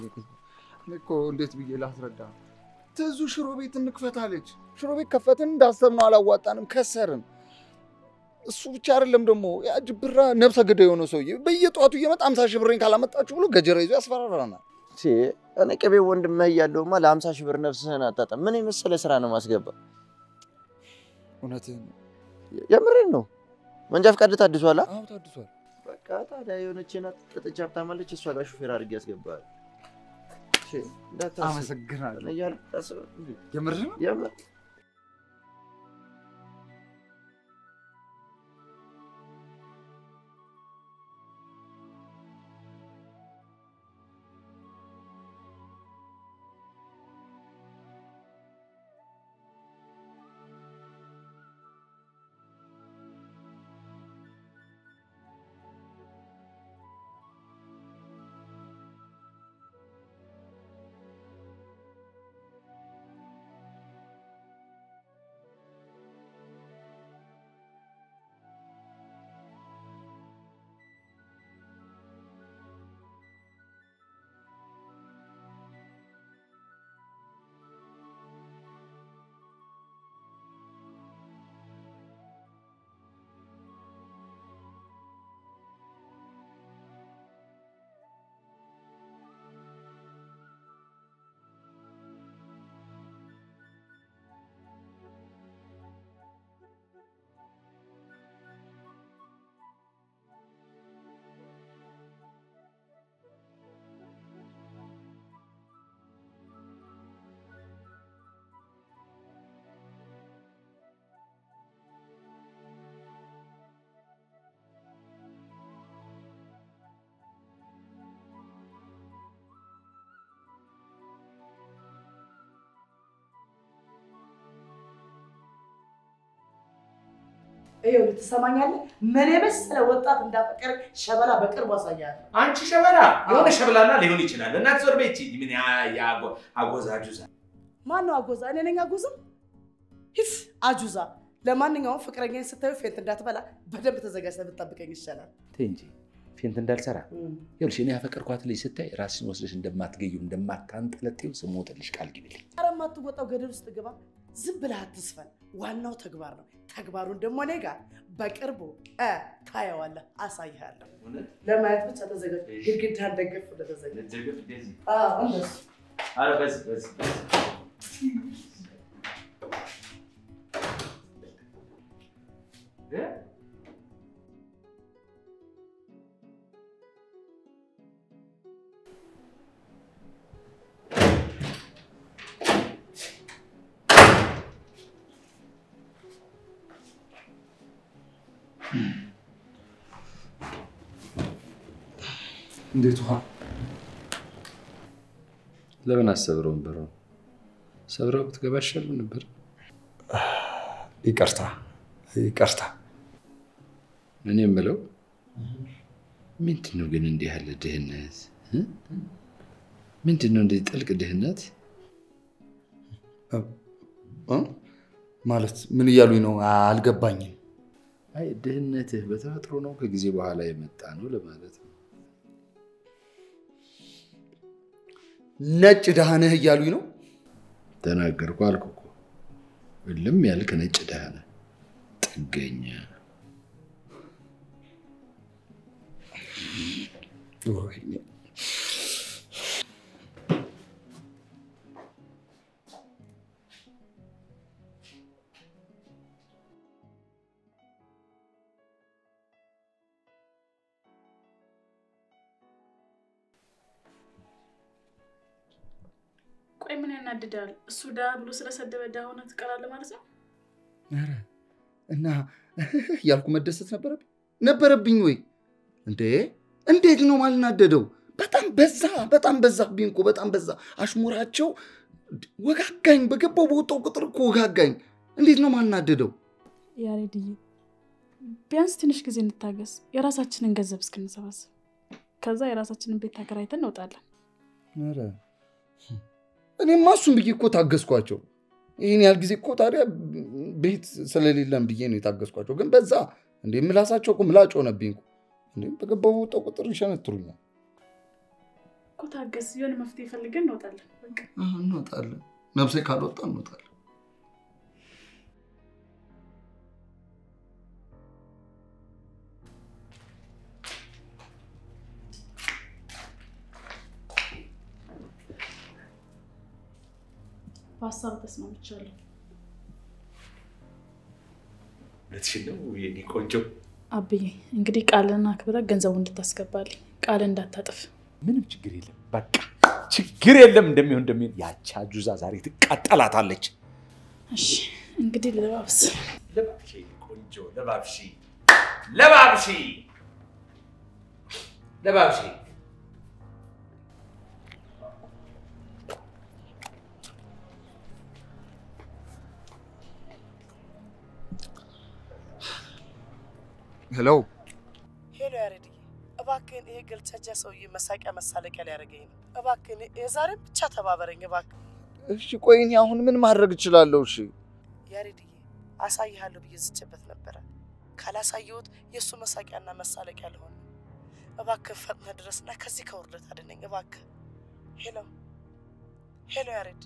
እኮ እንዴት ብዬ ላስረዳ? ትዙ ሽሮ ቤት እንክፈታለች። ሽሮ ቤት ከፈትን፣ እንዳሰብነው አላዋጣንም፣ ከሰርን። እሱ ብቻ አይደለም ደግሞ ያ ጅብራ ነብሰ ገዳይ የሆነ ሰውዬ በየጠዋቱ እየመጣ ሀምሳ ሺህ ብሬን ካላመጣችሁ ብሎ ገጀራ ይዞ ያስፈራራናል። እኔ ቅቤ ወንድምህ እያለሁማ ለሀምሳ ሺህ ብር ነፍስህን አታጣም። ምን የመሰለ ስራ ነው ማስገባ። እውነትህን ነው። የምሬን ነው። መንጃ ፈቃድ ታድሷል? አዎ ታድሷል። በቃ ታዲያ የሆነች ናት ጥጥቻ ሀብታማለች። እሷ ጋር ሹፌር አድርጌ ያስገባል። አመሰግናለሁ። እያልክ የምር ነው? የምር ይኸውልህ ትሰማኛለህ? ምን የመሰለ ወጣት እንዳፈቀረ ሸበላ በቅርቡ አሳያለሁ። አንቺ ሸበላ የሆነ ሸበላና ሊሆን ይችላል። እናት ዞር ቤት ምን ያ- ያ አጎ- አጎዛጁዛ ማን ነው አጎዛ? እኔ ነኝ አጎዛ? ሂስ አጁዛ። ለማንኛውም ፍቅረኛን ስታዩ ፌንት እንዳትበላ በደንብ ተዘጋጅተህ ብትጠብቀኝ ይሻላል። ተይ እንጂ ፌንት እንዳልሰራ ይኸውልሽ፣ እኔ ያፈቀርኳት ልጅ ስታይ ራስሽን ወስደሽ እንደማትገዩ እንደማታንጠለጤው ስሞትልሽ ቃል ግቢልኝ። ኧረ የማትወጣው ገደል ውስጥ ግባ። ዝም ብለህ አትስፈን። ዋናው ተግባር ነው። ተግባሩን ደግሞ እኔ ጋር በቅርቡ እ ታየዋለህ፣ አሳይሃለሁ። ለማየት ብቻ ተዘጋጅ። ግድግዳህን ደግፍ ብለህ ተዘጋጅ። አዎ፣ እንደሱ ኧረ በዚህ በዚህ በዚህ እ? እንዴት ውሃ ለምን አሰብረውን በረ ሰብረው ብትገባ ይሻል ነበር። ይቅርታ ይቅርታ። እኔ የምለው ምንድን ነው ግን እንዲህ ያለ ድህነት እ? ምንድን ነው እንዲህ ጥልቅ ድህነት? እ? ማለት ምን እያሉኝ ነው? አልገባኝም። አይ ድህነትህ በተፈጥሮ ነው ከጊዜ በኋላ የመጣ ነው ለማለት ነው። ነጭ ድሃ ነህ እያሉኝ ነው? ተናገርኩ አልኩ እኮ። እልም ያልክ ነጭ ድሃ ነህ፣ ጥገኛ። ወይኔ። ቆይ ምን ያናድዳል? እሱ ድሃ ብሎ ስለሰደበ ድሃ ሆነ ትቀራለህ ማለት ነው? ኧረ እና እያልኩ መደሰት ነበረብኝ ነበረብኝ ወይ እንዴ? እንዴት ነው ማልናደደው? በጣም በዛ፣ በጣም በዛብኝ እኮ በጣም በዛ። አሽሙራቸው ወጋጋኝ። በገባው በወጣው ቁጥር እኮ ወጋጋኝ። እንዴት ነው ማልናደደው? ያሬድዬ ቢያንስ ትንሽ ጊዜ እንታገስ፣ የራሳችንን ገንዘብ እስክንሰባስብ፣ ከዛ የራሳችንን ቤት ተከራይተን እንወጣለን። ኧረ እኔማ እሱን ብዬ እኮ ታገስኳቸው። ይህን ያህል ጊዜ እኮ ታዲያ ቤት ስለሌለን ብዬ ነው የታገስኳቸው። ግን በዛ እንዴ ምላሳቸው እኮ ምላጭ ሆነብኝ እኮ። እንዴ በገባው በወጣው ቁጥር ይሸነትሩኛል። እኮ ታገስ፣ የሆነ መፍትሄ ፈልገን እንወጣለን። በቃ አዎ፣ እንወጣለን። ነፍሴ ካልወጣ እንወጣለን። በሀሳብ ተስማምቻለሁ። እውነትሽን ነው የኔ ቆንጆ። አብዬ እንግዲህ ቃልን አክብረህ ገንዘቡ እንድታስገባልኝ ቃል እንዳታጥፍ። ምንም ችግር የለም። በቃ ችግር የለም። እንደሚሆን እንደሚሆን ያቺ አጁዛ ዛሬ ትቃጠላታለች። እሺ እንግዲህ ልባብስ። ለባብሺ ቆንጆ ለባብሺ ለባብሺ ለባብሺ ሄሎ ሄሎ ያሬድዬ፣ እባክህን ይሄ ገልቻጃ ሰውዬ መሳቂያ መሳለቂያ ሊያደርገኝ ነው። እባክህን የዛሬም ብቻ ተባበረኝ እባክህ። እሺ፣ ቆይ እኔ አሁን ምን ማድረግ እችላለሁ? እሺ ያሬድዬ፣ አሳይሃለሁ ብዬ ዝቼበት ነበረ። ካላሳየሁት የእሱ መሳቂያና መሳለቂያ ልሆን ነው። እባክህ ፈጥነህ ድረስና ከዚህ ከውርደት አድነኝ እባክህ። ሄሎ ሄሎ፣ ያሬድ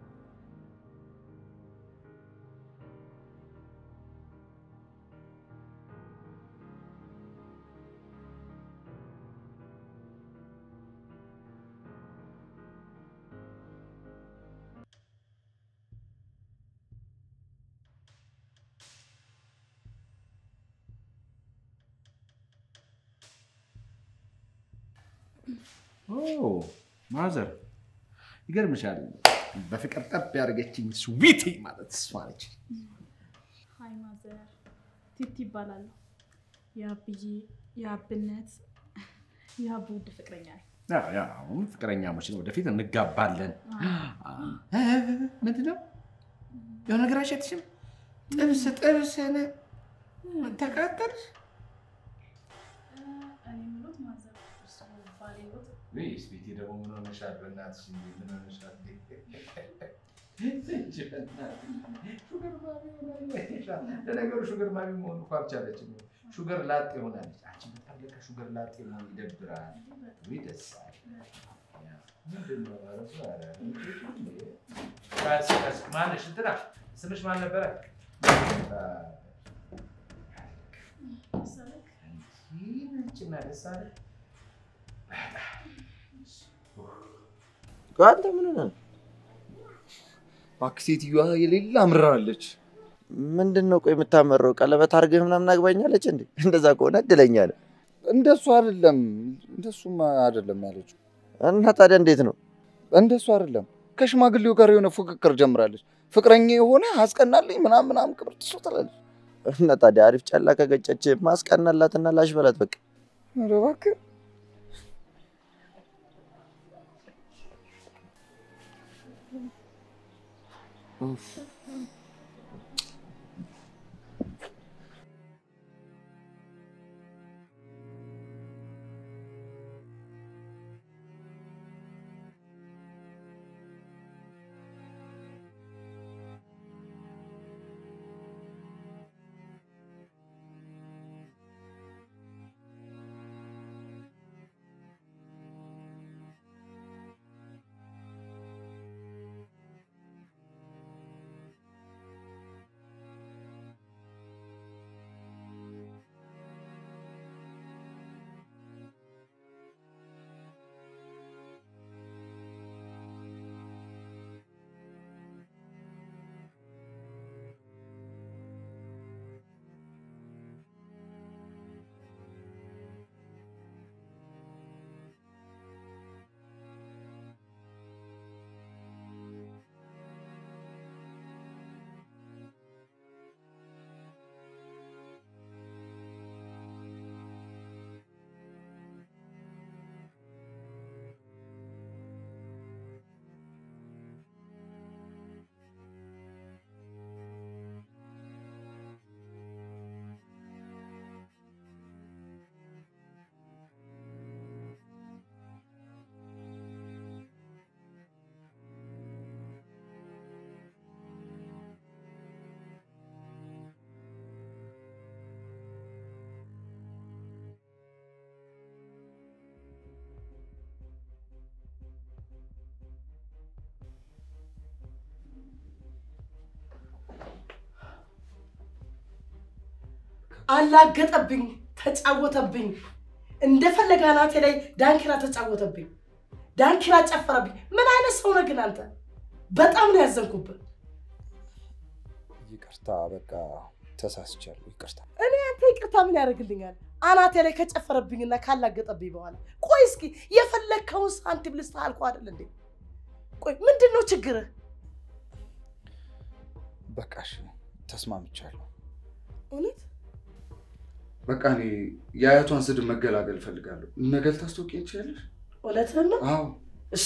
ማዘር ይገርምሻል። በፍቅር ጠብ ያደርገችኝ ስዊቲ ማለት እሷ ነች። ሀይ ማዘር፣ ቲቲ ይባላሉ። የአብዬ የአብነት የአብ ውድ ፍቅረኛ ነኝ። ያው ያው አሁን ፍቅረኛሞች ነው፣ ወደፊት እንጋባለን። ምንድን ነው የሆነ ነገር አይሸትሽም? ጥብስ ጥብስ ነ ምን ተቃጠልሽ? ወይስ ቤቴ ደግሞ ምን ሆነሻል? በእናትሽ እንዴ ምን ሆነሻል? እንጂ በእናትሽ ሹገር ማሚ ሆናለች። ለነገሩ ሹገር ማሚ መሆን እኮ አልቻለችም። ሹገር ላጤ ሆናለች። አንቺ በጣም ለካ ሹገር ላጤ መሆን ይደብራል። ወይ ደስ አለ። ምንድን ነው እረሱ? ኧረ እንዴ! ቀስ ቀስ ማነሽ? እንትና ስምሽ ማን ነበረ? ይህ ነጭና ደስ አለ። አንተ ምን ሆነህ ነው? እባክህ ሴትዮዋ የሌለ አምራለች። ምንድን ነው ቆይ የምታመረው? ቀለበት አድርገህ ምናምን አግባኛለች እንዴ? እንደዛ ከሆነ እድለኛ ነህ። እንደሱ አይደለም፣ እንደሱም አይደለም ያለችው። እና ታዲያ እንዴት ነው? እንደሱ አይደለም። ከሽማግሌው ጋር የሆነ ፉክክር ጀምራለች። ፍቅረኛ የሆነ አስቀናልኝ ምናምን ምናምን ክብር ትሶ ትላለች። እና ታዲያ አሪፍ ጨላ ከገጨች ማስቀናላትና ላሽ በላት በቃ። ኧረ እባክህ አላገጠብኝ፣ ተጫወተብኝ። እንደፈለገ አናቴ ላይ ዳንኪራ ተጫወተብኝ፣ ዳንኪራ ጨፈረብኝ። ምን አይነት ሰው ነህ ግን አንተ? በጣም ነው ያዘንኩብህ። ይቅርታ፣ በቃ ተሳስቻለሁ። ይቅርታ። እኔ አንተ ይቅርታ ምን ያደርግልኛል? አናቴ ላይ ከጨፈረብኝና ካላገጠብኝ በኋላ ቆይ እስኪ የፈለግከውን ሳንቲም ልስጥህ አልኩህ አይደል እንዴ? ቆይ ምንድን ነው ችግርህ? በቃ እሺ፣ ተስማምቻለሁ። እውነት በቃ እኔ የአያቷን ስድብ መገላገል እፈልጋለሁ። ነገ ልታስታውቂኝ ትችያለሽ? እውነትህን ነው? አዎ። እሺ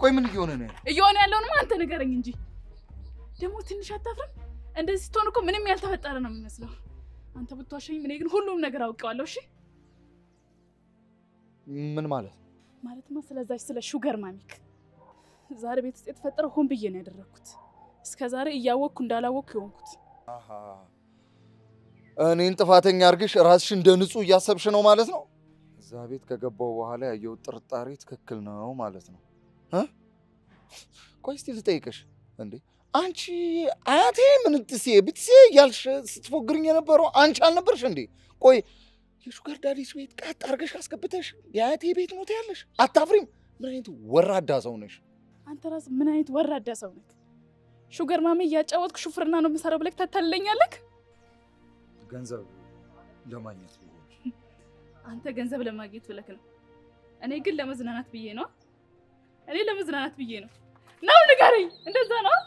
ቆይ ምን እየሆነ ነው ያለው? እየሆነ ያለውንማ አንተ ንገረኝ እንጂ ደግሞ ትንሽ አታፍርም? እንደዚህ ስትሆን እኮ ምንም ያልተፈጠረ ነው የሚመስለው። አንተ ብትዋሸኝ፣ እኔ ግን ሁሉም ነገር አውቀዋለሁ። እሺ ምን ማለት ነው? ማለትማ ስለዛች ስለ ሹገር ማሚክ ዛሬ ቤት ውስጥ የተፈጠረው ሆን ብዬ ነው ያደረግኩት። እስከ ዛሬ እያወቅኩ እንዳላወቅኩ የሆንኩት አሃ እኔን ጥፋተኛ አድርግሽ ራስሽ እንደ ንጹህ እያሰብሽ ነው ማለት ነው። እዛ ቤት ከገባው በኋላ ያየሁት ጥርጣሬ ትክክል ነው ማለት ነው እ? ቆይ እስቲ ልጠይቅሽ እንዴ አንቺ አያቴ ምንትሴ ብትሴ እያልሽ ስትፎግርኝ የነበረው አንቺ አልነበርሽ እንዴ? ቆይ የሹገር ዳዲስ ቤት ቀጥ አድርገሽ አስገብተሽ የአያቴ ቤት ነው ትያለሽ? አታፍሪም? ምን አይነት ወራዳ ሰው ነሽ? አንተ ራስህ ምን አይነት ወራዳ ሰው ነህ? ሹገር ማሚ እያጫወትክ ሹፍርና ነው የምሰራው ብለህ ታታልለኛለህ? ገንዘብ ለማግኘት ብዬ ነው። አንተ ገንዘብ ለማግኘት ብለህ ነው። እኔ ግን ለመዝናናት ብዬ ነው። እኔ ለመዝናናት ብዬ ነው። ነው ንገረኝ፣ እንደዛ ነው?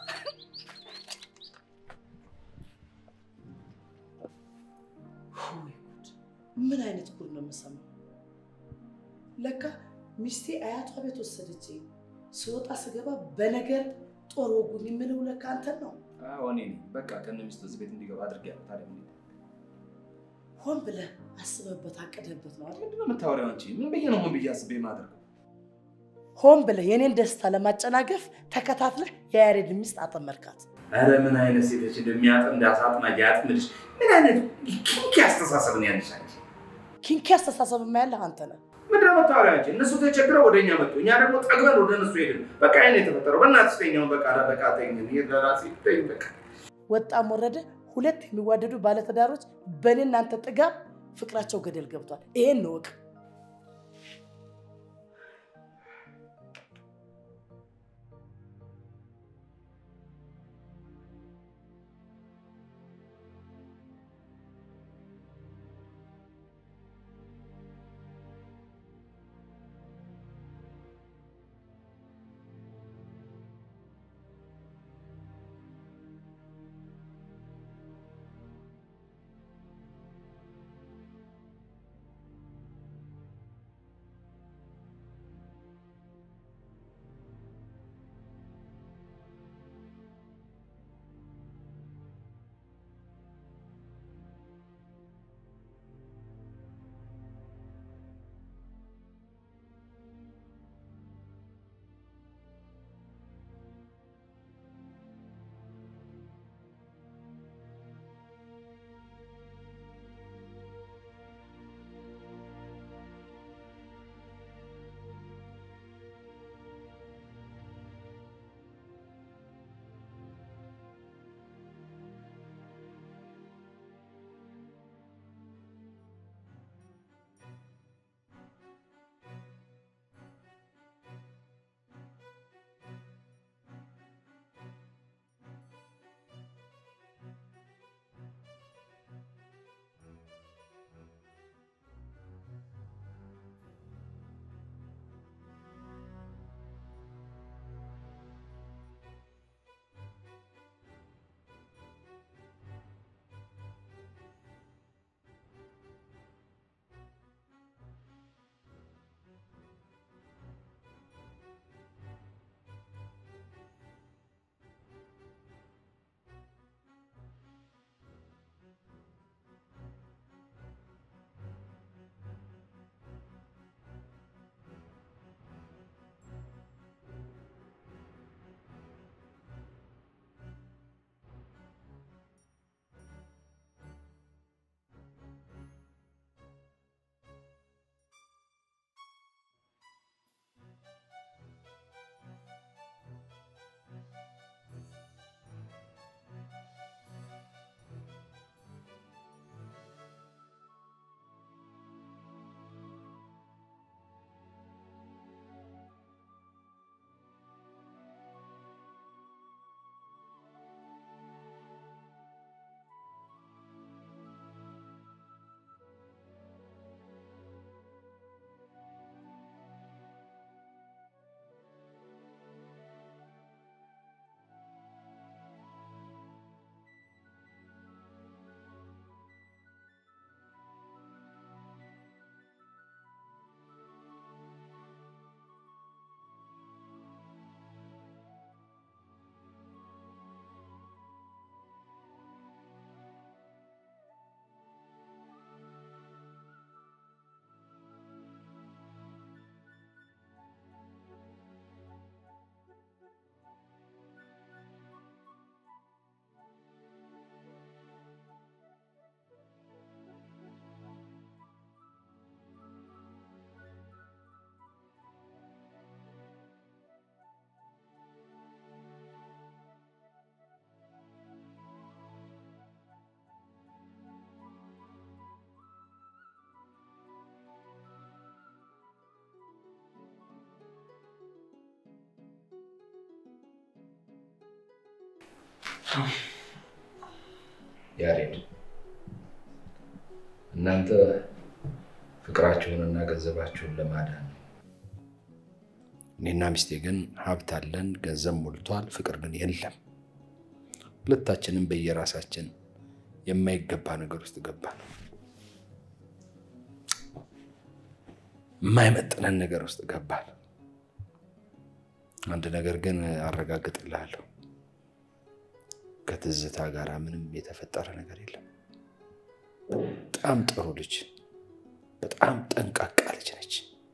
ምን አይነት ጉድ ነው የምሰማው? ለካ ሚስቴ አያቷ ቤት ወሰደች። ስወጣ ስገባ በነገር ጦር ወጉን የምለው ለካ አንተን ነው። አዎ እኔ ነኝ። በቃ ከነ ሚስቱ እዚህ ቤት እንዲገባ አድርጌያለሁ። ታዲያ ምን ሆን ብለህ አስበህበት አቅደህበት ነው አይደል? ምንድን ነው የምታወሪው አንቺ? ምን ብዬ ነው ሆን ብዬ አስቤ የማደርገው? ሆን ብለህ የኔን ደስታ ለማጨናገፍ ተከታትለህ የያሬድ ሚስት አጠመድካት። ኧረ ምን አይነት ሴቶች እንደሚያጥም እንዳሳጥና ያጥምድሽ። ምን አይነት ኪንኪ አስተሳሰብ ነው ያለሽ አንቺ? ኪንኪ አስተሳሰብ ያለህ አንተ ነህ። ምንድን ነው የምታወሪው አንቺ? እነሱ ተቸግረው ወደ እኛ መጡ፣ እኛ ደግሞ ጠግበን ወደ እነሱ ሄድን። በቃ ይሄን የተፈጠረው በእናትሽ ተኛውን በቃ በቃ ተኝ ለራሴ ተኝ በቃ ወጣም ወረደ ሁለት የሚዋደዱ ባለትዳሮች በእኔ እናንተ ጥጋብ ፍቅራቸው ገደል ገብቷል። ይሄን እወቅ። ያሬድ እናንተ ፍቅራችሁንና ገንዘባችሁን ለማዳን ነው። እኔና ሚስቴ ግን ሀብት አለን፣ ገንዘብ ሞልቷል፣ ፍቅር ግን የለም። ሁለታችንም በየራሳችን የማይገባ ነገር ውስጥ ገባን። የማይመጥነን ነገር ውስጥ ገባን። አንድ ነገር ግን አረጋግጥልሃለሁ፣ ከትዝታ ጋር ምንም የተፈጠረ ነገር የለም። በጣም ጥሩ ልጅ፣ በጣም ጠንቃቃ ልጅ ነች።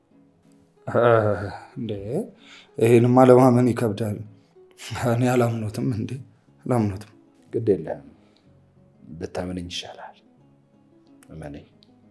እንዴ ይህንማ ለማመን ይከብዳል። እኔ አላምኖትም እንዴ አላምኖትም። ግድ የለም ብታምነኝ ይሻላል። እመነኝ።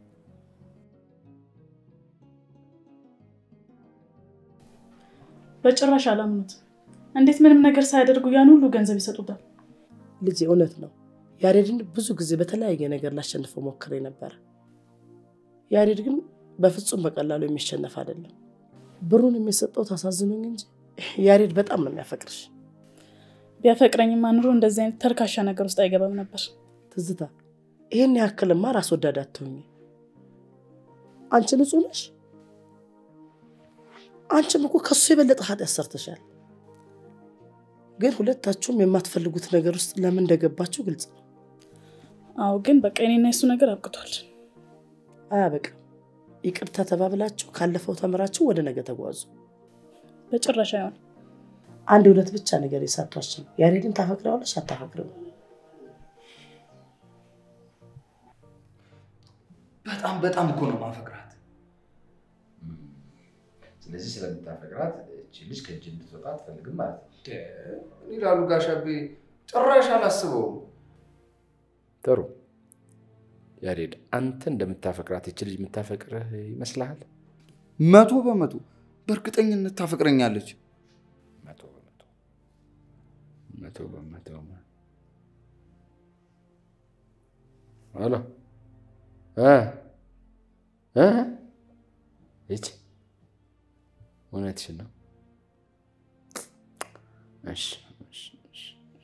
በጭራሽ አላምኑት። እንዴት ምንም ነገር ሳያደርጉ ያን ሁሉ ገንዘብ ይሰጡታል? ልጄ እውነት ነው። ያሬድን ብዙ ጊዜ በተለያየ ነገር ላሸንፈው ሞክሬ ነበረ። ያሬድ ግን በፍጹም በቀላሉ የሚሸነፍ አይደለም። ብሩን የሚሰጠው ታሳዝኑኝ እንጂ ያሬድ በጣም ነው የሚያፈቅርሽ። ቢያፈቅረኝማ ኑሮ እንደዚህ አይነት ተርካሻ ነገር ውስጥ አይገባም ነበር። ትዝታ፣ ይህን ያክልማ ራስ ወዳድ አትሆኚ። አንቺ ንጹህ ነሽ። አንቺም እኮ ከሱ የበለጠ ኃጢአት ሰርተሻል። ግን ሁለታችሁም የማትፈልጉት ነገር ውስጥ ለምን እንደገባችሁ ግልጽ ነው። አዎ፣ ግን በቃ እኔና የሱ ነገር አብቅቷል። አያበቃም። ይቅርታ ተባብላችሁ ካለፈው ተምራችሁ ወደ ነገ ተጓዙ። በጭራሽ አይሆን። አንድ እውነት ብቻ ነገር የሳቷችን ያሬድን ታፈቅረዋለሽ አታፈቅረው? በጣም በጣም እኮ ነው ማፈቅራት። ስለዚህ ስለምታፈቅራት እቺ ልጅ ከእጅ እንድትወጣ አትፈልግም ማለት ነው። ይላሉ ጋሻቤ፣ ጭራሽ አላስበውም። ጥሩ ያሬድ፣ አንተ እንደምታፈቅራት እቺ ልጅ የምታፈቅርህ ይመስልሃል? መቶ በመቶ በእርግጠኝነት ታፈቅረኛለች። መቶ በመቶ መቶ በመቶ ሄሎ እ እ ይቺ እውነትሽን ነው። እሺ እሺ እሺ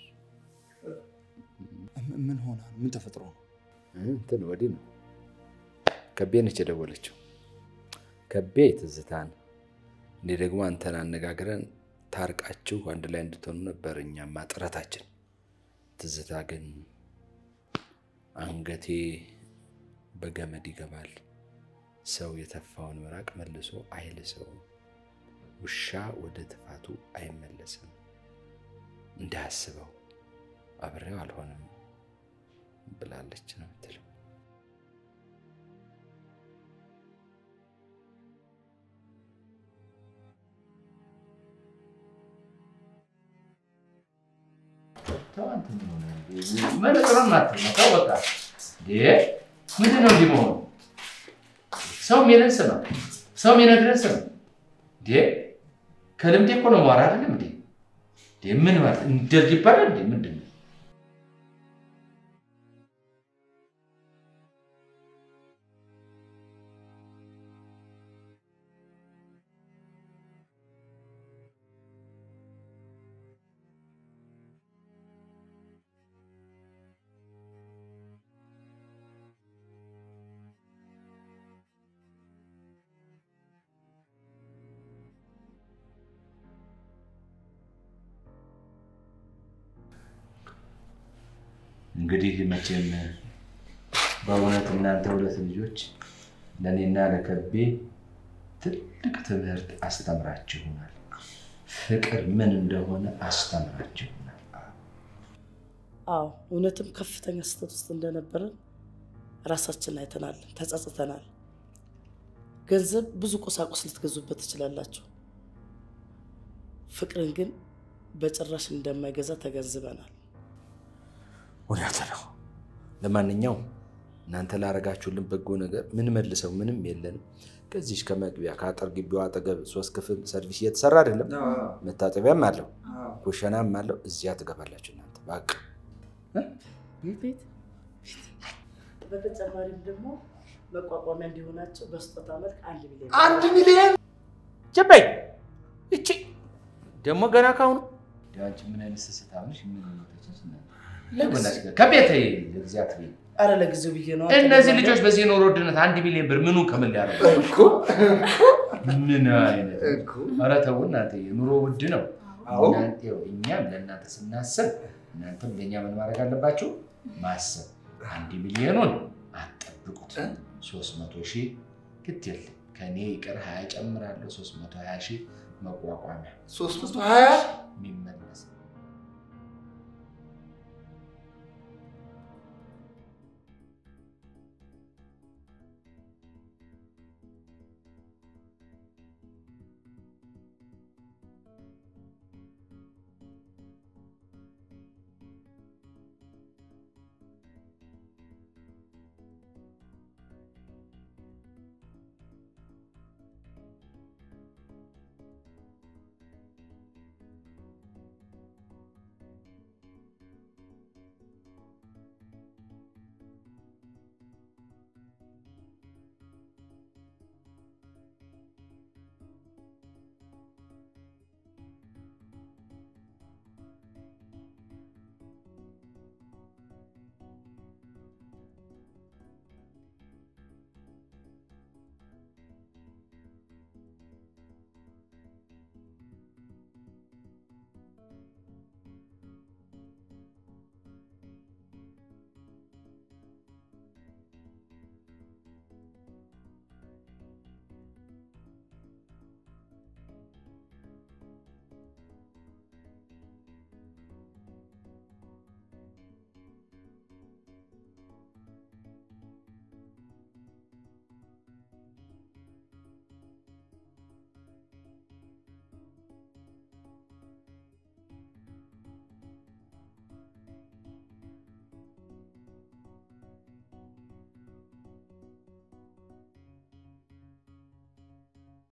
ምን ሆና ነው? ምን ተፈጥሮ ነው? እንትን ወዲህ ነው። ከቤ ነች የደወለችው። ከቤ ትዝታን እንዴ ደግሞ አንተን አነጋግረን ታርቃችሁ አንድ ላይ እንድትሆኑ ነበር እኛማ ጥረታችን። ትዝታ ግን አንገቴ በገመድ ይገባል፣ ሰው የተፋውን ምራቅ መልሶ አይልሰውም፣ ውሻ ወደ ትፋቱ አይመለስም፣ እንዳያስበው አብሬው አልሆንም ብላለች ነው የምትለው። መነጽሩን አትመታው። በቃ ምንድን ነው እንዲህ መሆኑ? ሰው የሚለን ስማ፣ ሰው የሚነግረን ስማ። እንዴ ከልምዴ እኮ ነው ማወራ አይደለም እንዴ? ምን ማለት እንደዚህ ይባላል እንዴ? ምንድን ነው እንግዲህ መቼም በእውነት እናንተ ሁለት ልጆች ለእኔና ለከቤ ትልቅ ትምህርት አስተምራችሁናል። ፍቅር ምን እንደሆነ አስተምራችሁናል። አዎ እውነትም ከፍተኛ ስህተት ውስጥ እንደነበረን ራሳችን አይተናል፣ ተጸጽተናል። ገንዘብ ብዙ ቁሳቁስ ልትገዙበት ትችላላችሁ። ፍቅርን ግን በጭራሽ እንደማይገዛ ተገንዝበናል። እውነት ነው። ለማንኛውም እናንተ ላረጋችሁልን በጎ ነገር ምን መልሰው ምንም የለንም። ከዚች ከመግቢያ ከአጥር ግቢው አጠገብ ሶስት ክፍል ሰርቪስ እየተሰራ አይደለም? መታጠቢያም አለው ኩሽናም አለው። እዚያ ትገባላችሁ እናንተ በቃ ቤት በተጨማሪም ደግሞ መቋቋሚያ እንዲሆናቸው በስጦታ መልክ አንድ ሚሊዮን አንድ ሚሊዮን ጀባይ እቺ ደግሞ ገና ካሁኑ አንቺ ምን አይነት ስስታምሽ ምን ለጊዜው- ከቤት እግዚአት አረ ለጊዜው ብዬ ነው። እነዚህ ልጆች በዚህ የኑሮ ውድነት አንድ ሚሊዮን ብር ምኑ ከምን ሊያደርጉ ምን አይነት ኧረ ተው እናንተ የኑሮ ውድ ነው። አዎ። እናንተ ይኸው እኛም ለእናንተ ስናስብ እናንተም ለእኛ ምን ማድረግ አለባችሁ? ማሰብ። አንድ ሚሊዮኑን አትጠብቁት። ሶስት መቶ ሺህ ግድ የለም ከእኔ ይቅር ሀያ ጨምራለሁ። ሶስት መቶ ሀያ ሺህ መቋቋሚያ ሶስት መቶ ሀያ የሚመለስ